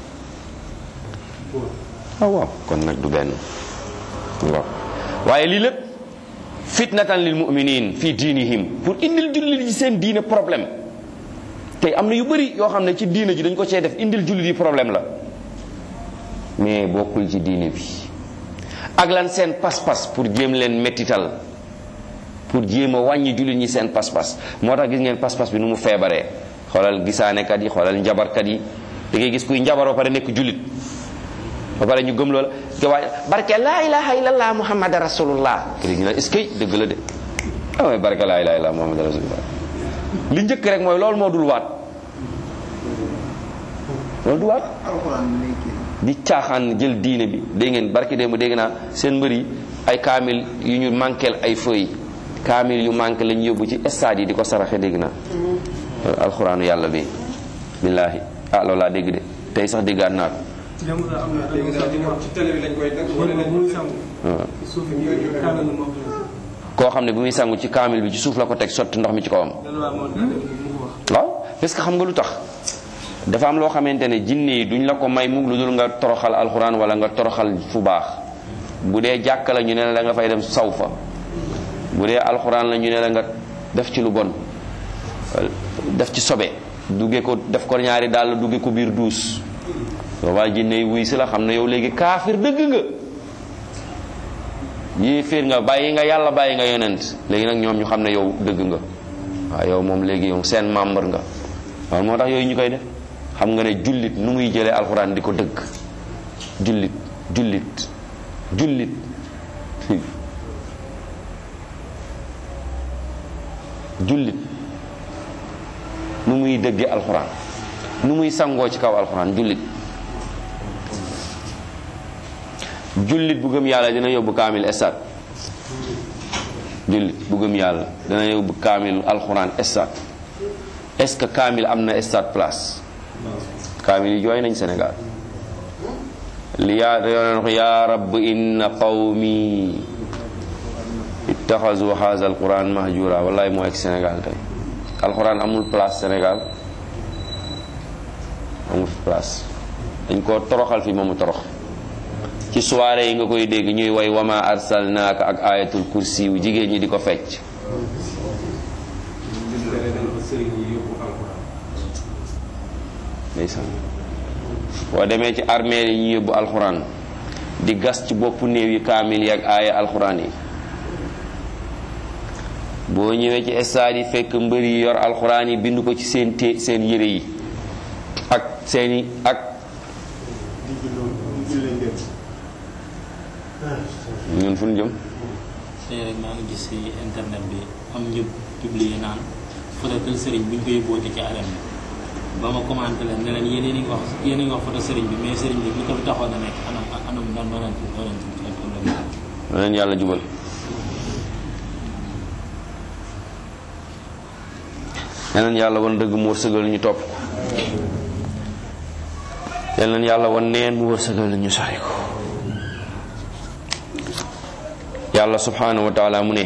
waaw waaw kon nag du benn waaw waaye lii lépp fitnatan lil muminin fi diinihim pour indil jullit yi seen diine problème tey am na yu bëri yoo xam ne ci diine ji dañ ko cee def indil jullit yi problème la mais bokkul ci diine bi ak lan seen pas-pas pour jéem leen mettital pour jéem a wàññi jullit ñi seen pas-pas moo tax gis ngeen pas-pas bi nu mu feebaree xoolal gisaanekat yi xoolal njabarkat yi da ngay gis kuy njabar ba pare nekk jullit ba pare ñu gëm loola ke waaj barke laa ilaha illallah muhammad rasulullah kii ñu ne est-ce que dëgg la de ah mooy barke laa ilaha illallah muhammad rasulullah li njëkk rek mooy loolu moo dul waat loolu du waat di caaxaan jël diine bi dégg ngeen barke démb dégg naa seen mbër yi ay kaamil yu ñu manqueel ay feuilles kaamil yu manqué lañu yóbbu ci stade yi di ko saraxe dégg naa alxuraanu yàlla bi billaahi ah loolu laa dégg de tey sax déggaat naa ko ci télé bi lañ koy teg wala lañ koy koo xam ne bu muy sangu ci kaamil bi ci suuf la ko teg sotti ndox mi ci kawam waaw parce que xam nga lu tax dafa am loo xamante ne jinne yi duñ la ko may mukk lu dul nga toroxal alxuraan wala nga toroxal fu baax bu dee jàkka la ñu ne la da nga fay dem saw fa bu dee alxuraan la ñu ne la nga def ci lu bon def ci sobe dugge ko def ko ñaari daal dugge ko biir duus boobaa jinne yi wuy si la xam ne yow léegi kaafir dëgg nga yéeféer nga bàyyi nga yàlla bàyyi nga yonent léegi nag ñoom ñu xam ne yow dëgg nga waaw yow moom léegi yow seen membre nga waaw moo tax yooyu ñu koy def xam nga ne jullit nu muy jëlee alxuraan di ko dëgg jullit jullit jullit jullit nu muy dëgge alxuraan nu muy sangoo ci kaw alxuraan jullit jullit bu gëm yàlla dina yóbbu kaamil estat jullit bu gëm yàlla dina yóbbu kaamil alxuraan estat est-ce que kaamil am na estat place kaamil yi jooy nañ Sénégal li yaa yooneen ko yaa rabb inna qawmi ittaxazu haza alquran mahjura wallahi moo ek Sénégal tey alquran amul place Sénégal amul place dañ koo toroxal fi moomu torox ci soirée yi nga koy dégg ñuy way wama arsalnaaka ak ayatul kursi yu jigéen ñi di ko fecc ndeysaan boo demee ci armeel yi ñu yóbbu alxuraan di gas ci boppu néew yi kaamil yi ak aaya alxuraan yi boo ñëwee ci stade yi fekk mbër yi yor alxuraan yi bind ko ci seen té seen yére yi ak seeni ak ñun fu ñu jëm tey rek maa ngi gis ci internet bi am ñu publié naan photo kër sëriñ bu ñu ko yóbbooti ci arène bi ba ma commenté leen ne leen yéen a ngi wax yéen a ngi wax photo sëriñ bi mais sëriñ bi lu ko fi taxoon a nekk anam anam nan noo leen noo leen ci problème na leen yàlla jubal na leen yàlla wan dëgg mu wërsëgal ñu topp ko yal leen yàlla wan neen mu wërsëgal ñu sori ko yàlla subhanahu wa taala mu ne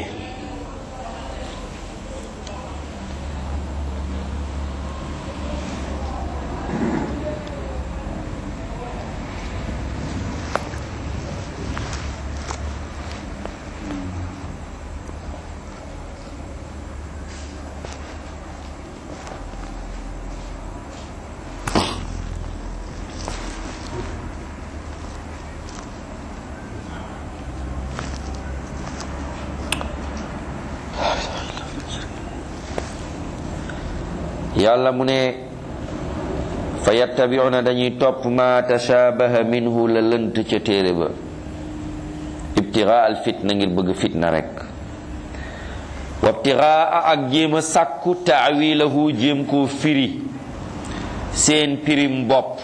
yàlla mu ne fa yattabiuna dañuy topp ma tashabaha minhu la lënt ca téere ba ibtigaa al fitna ngir bëgg fitna rek wa ibtigaa ak jéem a sàkku taawilahu jéem koo firi seen pirim bopp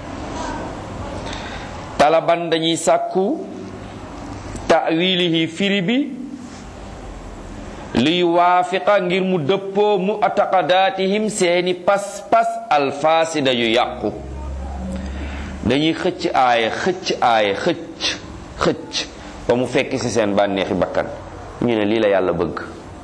talaban dañuy sàkku taawilihi firi bi li yuwaafiqa ngir mu dëppoo mu ataqadaatihim seeni pas-pas alfaasida yu yàqu dañuy xëcc aaya xëcc aaya xëcc xëcc ba mu fekk ci seen bànneexi bakkan ñu ne lii la yàlla bëgg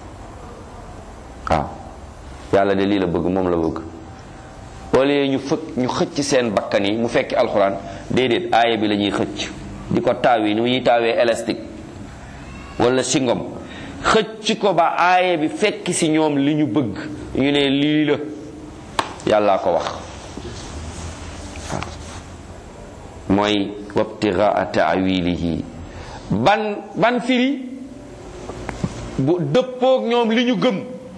waaw yàlla de lii la bëgg moom la bëgg wala ñu fëkk ñu xëcc seen bakkan yi mu fekki alxuraan déedéet aaya bi la ñuy xëcc di ko taawi ni ñuy taawee élastique wala singom xëcc ko ba aaya bi fekk ci ñoom li ñu bëgg ñu ne lii la yàllaa ko wax waaw mooy wabtigaa taawilihi ban ban firi bu dëppoog ñoom li ñu gëm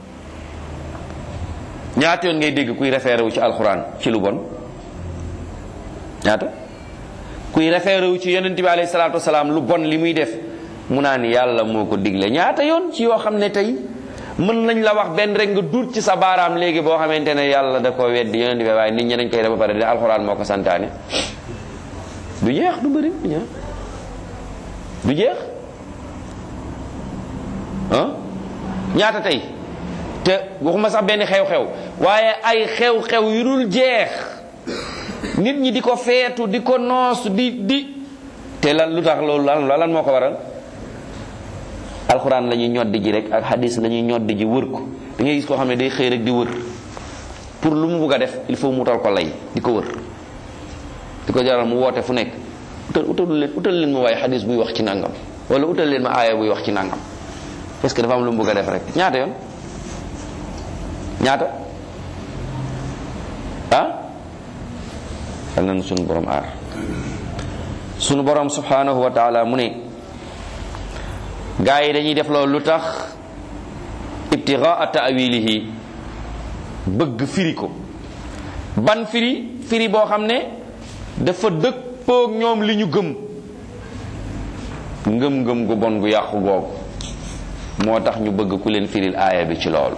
ñaata yoon ngay dégg kuy référé wu ci alxuraan ci lu bon ñaata kuy référé wu ci yonent bi alayhi salaatu wasalaam lu bon li muy def mu naan yàlla moo ko digle ñaata yoon ci yoo xam ne tey mën nañ la wax benn rek nga duut ci sa baaraam léegi boo xamante ne yàlla da ko weddi yonent bi waaye nit ñi dañ koy def ba pare di alxuraan moo ko santaane du jeex du bëri du jeex du jeex ah ñaata tey te waxuma sax benn xew-xew waaye ay xew-xew yu dul jeex nit ñi di ko feetu di ko noos di di te lan lu tax loolu lan lan moo ko waral alxuraan la ñuy ñoddi ji rek ak hadis la ñuy ñoddi ji wër ko da ngay gis koo xam ne day xëy rek di wër pour lu mu bugg a def il faut mu utal ko lay di ko wër di ko jaral mu woote fu nekk utal utal leen utal leen ma waaye hadis buy wax ci nangam wala utal leen ma aaya buy wax ci nangam parce que dafa am lu mu bëgg a def rek ñaata yoon ñaata ah yal nañu sunu borom aar sunu borom subhanahu wa taala mu ne gaa yi dañuy def loolu lu tax ibtigaa taawilihi bëgg firi ko ban firi firi boo xam ne dafa dëppoog ñoom li ñu gëm ngëm-ngëm gu bon gu yàqu googu moo tax ñu bëgg ku leen firil aaya bi ci loolu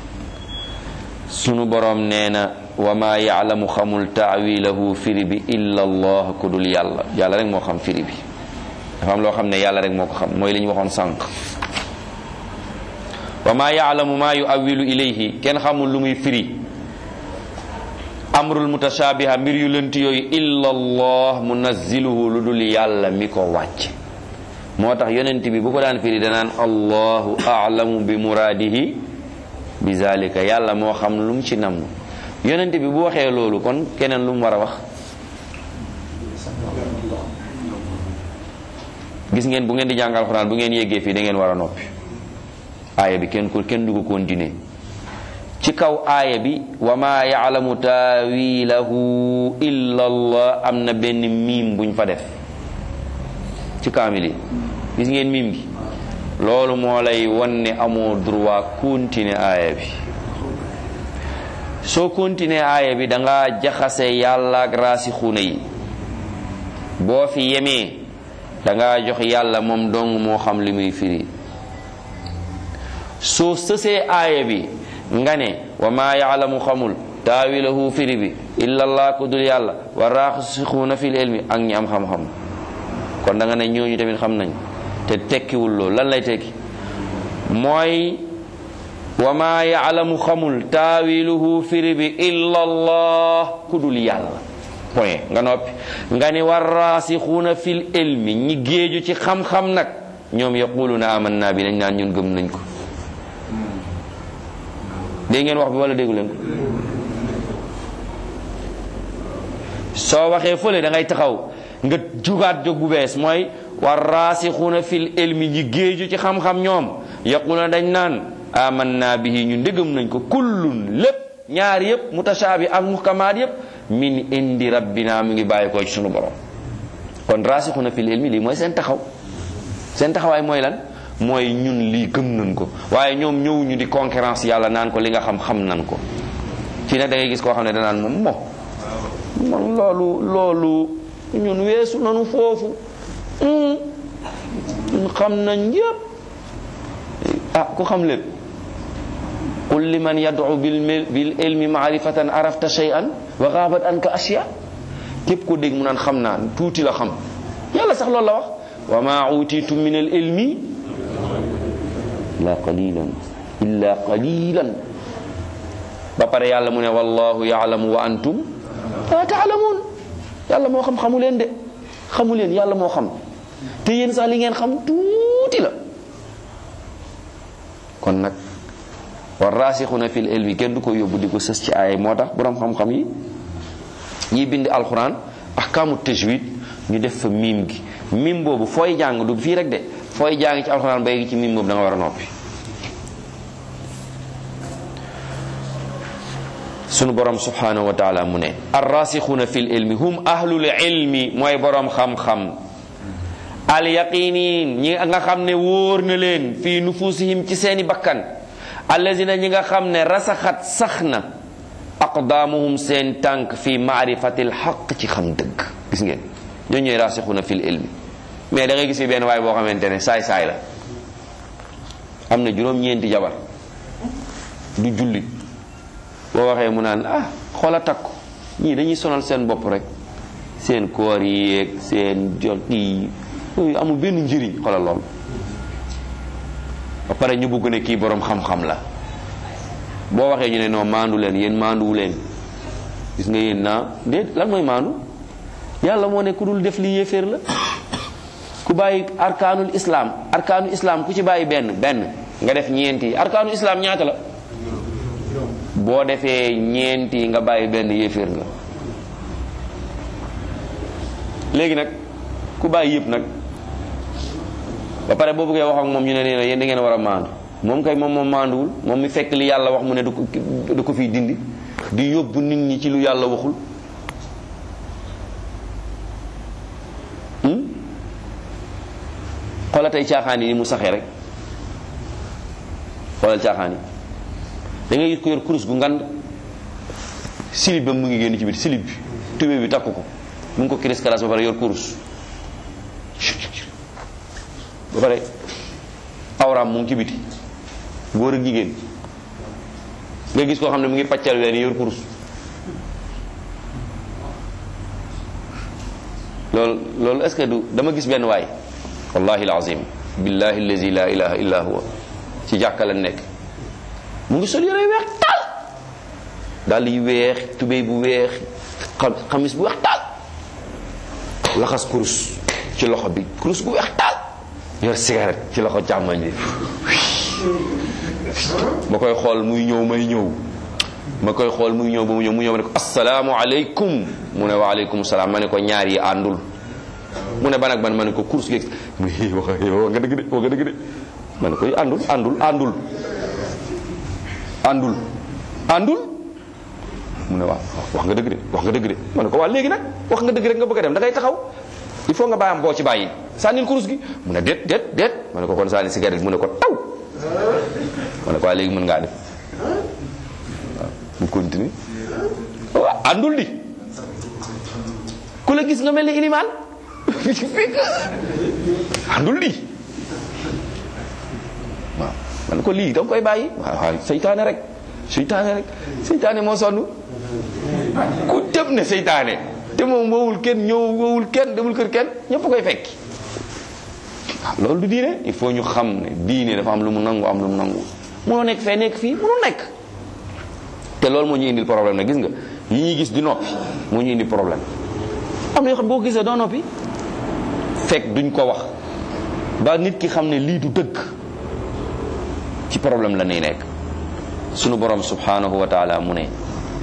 sunu boroom nee na wa ma yaalamu xamul taawilahu firi bi illa allah ku dul yàlla yàlla rek moo xam firi bi dafa am loo xam ne yàlla rek moo ko xam mooy li ñu waxoon sànq wa ma yaalamu ma yuawilu ilayhi kenn xamul lu muy firi amrul mutashabiha mbir yu lënt yooyu illa allah munazziluhu lu dul yàlla mi ko wàcc moo tax yonent bi bu ko daan firi danaan allahu a'lamu bi muraadihi bi zalika yàlla moo xam lu mu ci namm yonent bi bu waxee loolu kon keneen lu mu war a wax gis ngeen bu ngeen di jàng alxuraan bu ngeen yéggee fii da ngeen war a noppi aaya bi kenn ko kenn du ko continuer ci kaw aaya bi wa ma yaalamu taawilahu illa allah am na benn miim buñ fa def ci kaamil yi gis ngeen miim gi loolu moo lay wan ne amoo droit continuer aaya bi soo continuer aaya bi da nga jaxase yàlla ak raasixuuna yi boo fi yemee da nga jox yàlla moom dong moo xam li muy firi soo sësee aaya bi nga ne wa maa yaalamu xamul taawilahu firi bi illa allah ku dul yàlla wa raasixuuna fil ilmi ak ñi am xam-xam kon da nga ne ñooñu tamit xam nañ te tekkiwul loolu lan lay tekki mooy wa maa yaalamu xamul taawiluhu firi bi illa allah ku dul yàlla point nga noppi nga ni war raasixuuna fil ilmi ñi géeju ci xam-xam nag ñoom yaquluna amanna bi dañ naan ñun gëm nañ ko dégg ngeen wax bi wala déggu leen ko soo waxee fële da ngay taxaw nga jugaat jóg bu bees mooy war raasixuuna fil ilmi ñi géeju ci xam-xam ñoom yaquluna dañ naan amanna bihi ñun dëggam nañ ko kullun lépp ñaar yëpp mutashaabi ak muhkamaat yëpp min indi rabbina mu ngi bàyyi ko ci sunu borom kon raasixuuna fil ilmi lii mooy seen taxaw seen taxawaay mooy lan mooy ñun lii gëm nañ ko waaye ñoom ñëwuñu di concurrence yàlla naan ko li nga xam xam nañ ko fii nag da ngay gis koo xam ne danaan moom mo man loolu loolu ñun weesu nanu foofu ñun xam nañ yépp ah ku xam lépp qul liman yad'u bil bil ilmi ma'rifatan arafta shay'an wa ghabat anka ashya képp ko dégg mu naan xam naa tuuti la xam yàlla sax loolu la wax wa ma utitum min al ilmi illa qalilan illa qalilan ba pare yàlla mu ne wallahu ya'lamu wa antum la ta'lamun yàlla moo xam xamu leen de xamu leen yàlla moo xam te yéen sax li ngeen xam tuuti la kon nag war raasixuna fil ilmi kenn du ko yóbbu di ko sës ci aaya moo tax boroom xam-xam yi ñiy bind alquran ahkaamu tajwid ñu def fa miim gi miim boobu fooy jàng du fii rek de fooy jàng ci alquran ba yegg ci miim boobu da nga war a noppi sunu borom subhanahu wa taala mu ne arrasixuuna fil ilmi hum ahlul ilmi mooy borom xam-xam al yaqinin ñi nga xam ne wóor na leen fii nufusihim ci seeni bakkan allazina ñi nga xam ne rasaxat sax na aqdaamuhum seen tànk fi maarifatil xaq ci xam dëgg gis ngeen ñoo ñooy rasixuuna fil ilmi mais da ngay gis fi benn waay boo xamante ne saay-saay la am na juróom-ñeenti jabar du jullit boo waxee mu naan ah xoola takku ñii dañuy sonal seen bopp rek seen koor yi yeeg seen jot yi yooyu amul benn njëriñ xoolal lool ba pare ñu bugg ne kii borom xam-xam la boo waxee ñu ne non maandu leen yéen maanduwu leen gis nga yéen naa déet lan mooy maandu yàlla moo ne ku dul def li yéeféer la ku bàyyi arkaanul islam arkaanul islam ku ci bàyyi benn benn nga def ñeenti arkaanul islam ñaata la boo defee ñeenti nga bàyyi benn yéeféer nga léegi nag ku bàyyi yëpp nag ba pare boo bëggee wax ak moom ñu ne nee na yéen da ngeen war a maandu moom kay moom moom maanduwul moom mi fekk li yàlla wax mu ne du ko du ko fiy dindi di yóbbu nit ñi ci lu yàlla waxul xoolal tey caaxaan yi ni mu saxee rek xoolal caaxaan yi da ngay gis ko yor kurus gu ngand silib ba mu ngi génn ci biir silib bi tubé bi takk ko mu ngi ko kiris kalas ba pare yor kurus ba pare awraam mu ngi ci biti góor ak jigéen nga gis koo xam ne mu ngi paccal ween yor kurus loolu loolu est-ce que du dama gis benn waay wallahi alazim billahi allazi la ilaha illa huwa ci jàkka la nekk mu ngi sol yére yu weex taal dàll yu weex tubéy bu weex xamis bu weex taal laxas kurus ci loxo bi kurus bu weex taal yor cigarette ci loxo càmmoñ bi ma koy xool muy ñëw may ñëw ma koy xool muy ñëw ba mu ñëw mu ñëw ma ne ko asalaamu aleykum mu ne wa aleykum salaam ma ne ko ñaar yi àndul mu ne ban ak ban ma ne ko course gi mu ne wax nga dëgg de wax nga dëgg de ma ne ko àndul àndul àndul àndul àndul mu ne waaw wax nga dëgg de wax nga dëgg de ma ne ko waa léegi nag wax nga dëgg rek nga bëgg a dem da ngay taxaw il faut nga bàyyam boo ci bàyyi sànnil course gi mu ne déet déet déet ma ne ko kon sànni cigarette mu ne ko taw ma ne ko waa léegi mën ngaa def waaw mu continue waaw àndul di ku la gis nga mel ni ilimaan àndul di waaw man ko lii danga koy bàyyi waaw waaw seytaane rek seytaane rek seytaane moo sonn ku tëb ne seytaane te moom woowul kenn ñëw woowul kenn demul kër kenn ñëpp koy fekki waaw loolu du diine il faut ñu xam ne diine dafa am lu mu nangu am lu mu nangu munoo nekk fee nekk fii munul nekk te loolu moo ñu indil problème nag gis nga yi ñuy gis di noppi moo ñu indil problème am na yoo xam boo gisee doo noppi fekk duñ ko wax ba nit ki xam ne lii du dëgg ci problème la nay nekk sunu borom subhanahu wa taala mu ne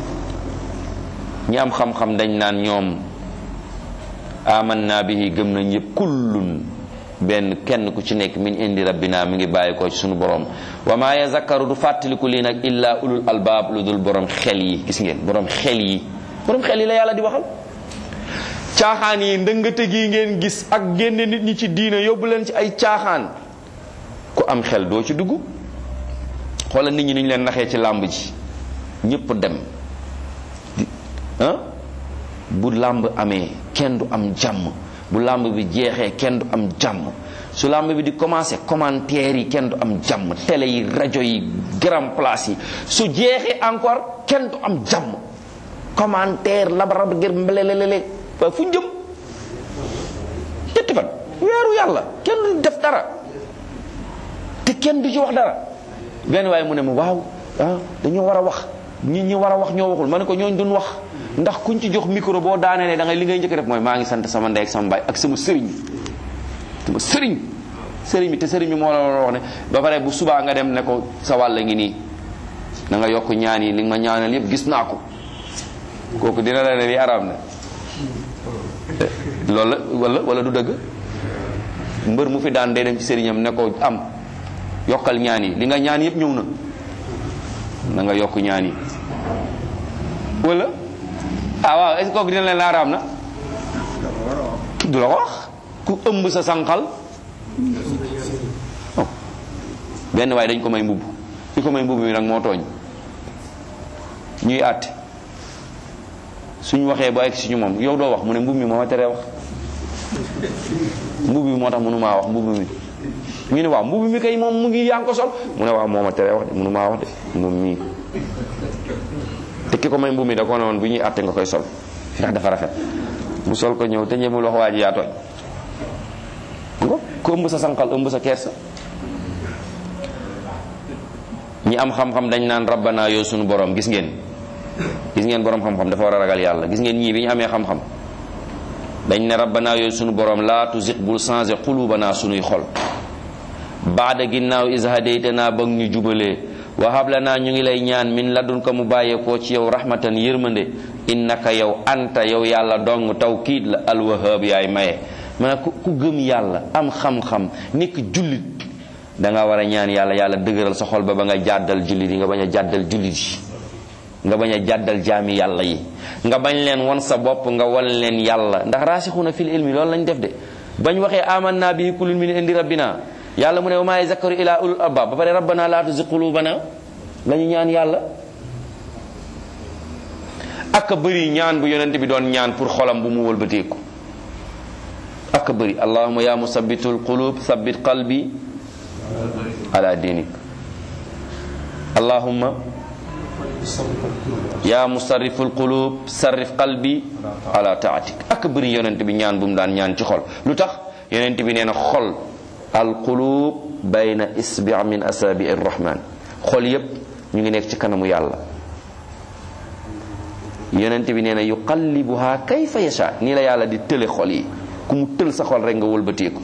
ñi am xam-xam dañ naan ñoom amanna bihi gëm nañ yëpp kullun benn kenn ku ci nekk min indi rabbina mi ngi bàyyi ko ci sunu borom wa ma yazakkaru du fàttaliku lii nag illa ulul albaab lu dul borom xel yi gis ngeen borom xel yi borom xel yi la yàlla di waxal caaxaan yi ndëngate gi ngeen gis ak génne nit ñi ci diina yóbbu leen ci ay caaxaan ku am xel doo ci dugg xoolal nit ñi ni ñu leen naxee ci làmb ji ñëpp dem ah bu làmb amee kenn du am jàmm bu làmb bi jeexee kenn du am jàmm su làmb bi di commencé commentaire yi kenn du am jàmm télé yi rajo yi grand place yi su jeexee encore kenn du am jàmm commentaire labarab gër mbelelelele waaye fu jëm ñetti fan weeru yàlla kenn du def dara te kenn du ci wax dara benn waaye mu ne ma waaw ah dañoo war a wax ñi ñi war a wax ñoo waxul ma ne ko ñooñ duñ wax ndax kuñ ci jox micro boo daanee da ngay li ngay njëkk def mooy maa ngi sant sama ndey ak sama baay ak sama sëriñ sama sëriñ sëriñ bi te sëriñ bi moo la war a wax ne ba pare bu subaa nga dem ne ko sa wàll ngi nii na nga yokk ñaan yi li nga ma ñaanal yëpp gis naa ko kooku dina la ne li araam na loolu la wala wala du dëgg mbër mu fi daan day dem ci sëriñam ne ko am yokkal ñaan yi li nga ñaan yëpp ñëw na na nga yokk ñaan yi wala ah waaw est-ce que kooku dina leen la araam na du la ko wax ku ëmb sa sànqal oh benn waaye dañ ko may mbubb ki ko may mbubb mi nag moo tooñ ñuy àtte suñu waxee ba egg suñu moom yow doo wax mu ne mbubb mi moo ma teree wax mbubb mi moo tax mënu maa wax mbubb mi ñu ne waaw mbubb mi kay moom mu ngi yaa ngi ko sol mu ne waaw moo ma teree wax de mënu maa wax de moom mii te ki ko may mbubb mi da ko ne woon bu ñuy àtte nga koy sol ndax dafa rafet mu sol ko ñëw te ñemul wax waa ji yaa tooñ ngo ku ëmb sa sanqal ëmb sa kersa ñi am xam-xam dañ naan rabbana yow sunu borom gis ngeen gis ngeen borom xam-xam dafa war a ragal yàlla gis ngeen ñii bi ñu amee xam-xam dañ ne rabbana yow sunu borom laa tuziq bul changé xulubana sunuy xol baada ginnaaw is hadaytana ba ñu jubalee wa hablana ñu ngi lay ñaan min ladunka mu bàyyeekoo ci yow rahmatan yërmande innaka yow anta yow yàlla dong tawkiid la alwahab yaay maye maanaam ku ku gëm yàlla am xam-xam nekk jullit da nga war a ñaan yàlla yàlla dëgëral sa xol ba ba nga jàddal jullit yi nga bañ a jàddal jullit yi nga bañ a jàddal jaami yàlla yi nga bañ leen won sa bopp nga wan leen yàlla ndax raasixuuna fil ilmi loolu lañ def de bañ waxee amanna bi kullun min indi rabbina yàlla mu ne wa maa yazakkaru ila ulul albab ba pare rabbana laa tuzi qulubana la ñu ñaan yàlla ak a bëri ñaan bu yonent bi doon ñaan pour xolam bu mu wëlbateeku ak a bëri allahuma ya musabbitul qulub sabbit qalbi ala dinik allahumma ya musarriful qulub sarrif qalbi ala taatik ak a bëri yonent bi ñaan bu mu daan ñaan ci xol lu tax yonent bi nee na xol al qulub bayna isbi min asabi arrahman xol yépp ñu ngi nekk ci kanamu yàlla yonent bi nee na yuqallibuha kayfa yasha nii la yàlla di tële xol yi ku mu tël sa xol rek nga wëlbateeku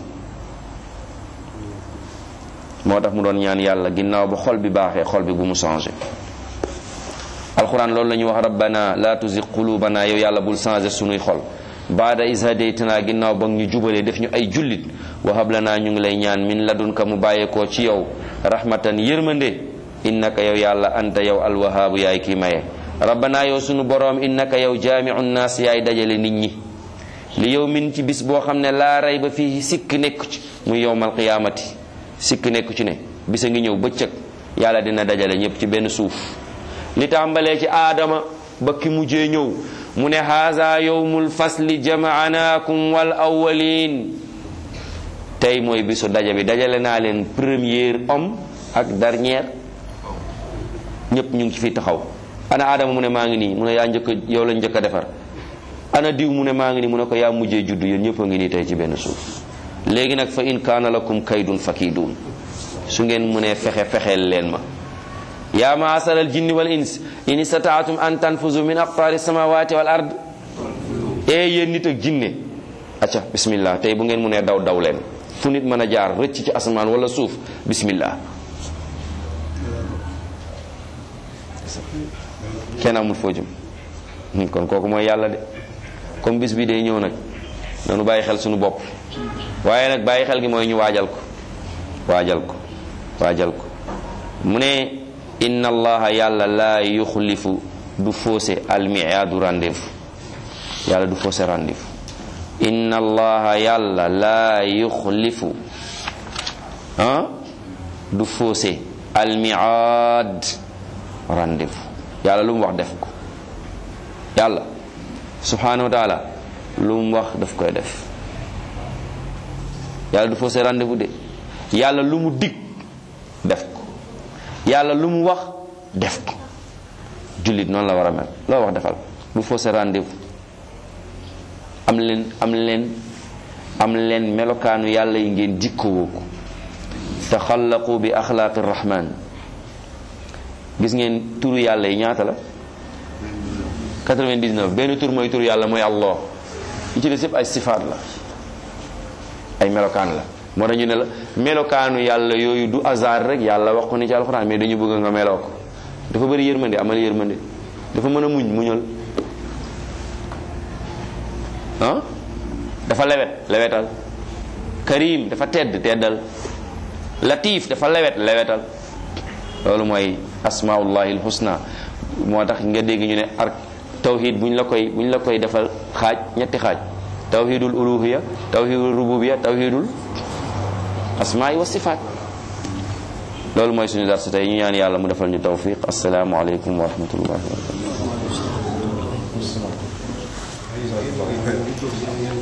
moo tax mu doon ñaan yàlla ginnaaw ba xol bi baaxee xol bi bu mu changé alquran loolu la ñuy wax rabbana la tuzigh qulubana yow yàlla bul changé sunuy xol baada is hadaytana ginnaaw ba ñu jubalee def ñu ay jullit wahab lana ñu ngi lay ñaan min ladunka mu bàyyeekoo ci yow rahmatan yërmande innaka yow yàlla anta yow alwahaabu yaay kii maye rabbana yow sunu boroom innaka yow jaamiu naas yaay dajale nit ñi li yow min ci bis boo xam ne laa rey ba fii sikk nekku ci muy yowmal qiyaamati sikk nekku ci ne bisa ngi ñëw bëccëg yàlla dina dajale ñëpp ci benn suuf li tàmbalee ci aadama ba ki mujjee ñëw mu ne haza yowmul fasli jamaanaakum wal awwalin tey mooy bisu daja bi dajale naa leen premier homme ak dernier ñëpp ñu ngi ci fi taxaw ana aadama mu ne maa ngi nii mu ne yaa njëkk yow la njëkk a defar ana diw mu ne maa ngi nii mu ne ko yaa mujjee juddu yéen ñëpp a ngi nii tey ci benn suuf léegi nag fa in kaana lakum kaydun fakiidun su ngeen mu ne fexe fexeel leen ma yaa maasar al jinni wal ins in istataatum an tanfuzu min aqtaari samawati wal ard ee yéen nit ak jinne acca bismillah tey bu ngeen mu ne daw daw leen fu nit mën a jaar rëcc ci asamaan wala suuf bismillah kenn amul foo jëm kon kooku mooy yàlla de comme bis bi day ñëw nag noonu bàyyi xel suñu bopp waaye nag bàyyi xel gi mooy ñu waajal ko waajal ko waajal ko mu ne inna allaha yàlla laa yuxlifu du faussé almiyaadu rendez-vous yàlla du faussé rendez-vous inna allaha yàlla laa yuxlifu ah du faussé almiyaad rendez-vous yàlla lu mu wax def ko yàlla subhanahu wa taala lu mu wax daf koy def yàlla du faussé rendez-vous de yàlla lu mu dig def ko yàlla lu mu wax def ko jullit noonu la war a mel loo wax defal du faussé rendez-vous am leen am leen am leen melokaanu yàlla yi ngeen jikkowoo ko taxallaqu bi axlaaqi rahman gis ngeen turu yàlla yi ñaata la 99 benn tur mooy turu yàlla mooy allah yi ci des yëpp ay sifaat la ay melokaan la moo tax ñu ne la melokaanu yàlla yooyu du hasard rek yàlla wax ko ni ci alxuraan mais dañu bëgg nga meloo ko dafa bëri yërmande amal yërmande dafa mën a muñ muñal ah dafa lewet lewetal karim dafa tedd teddal latif dafa lewet lewetal loolu mooy asmaullahi alhusna moo tax nga dégg ñu ne ar tawhid buñ la koy buñ la koy defal xaaj ñetti xaaj tawhidul uluhiya tawhidul rububiya tawhidul asmaai wa sifaat loolu mooy suñu darsu tey ñu ñaan yàlla mu defal ñu tawfiq assalaamu aleykum wa rahmatullahi wa barakatuh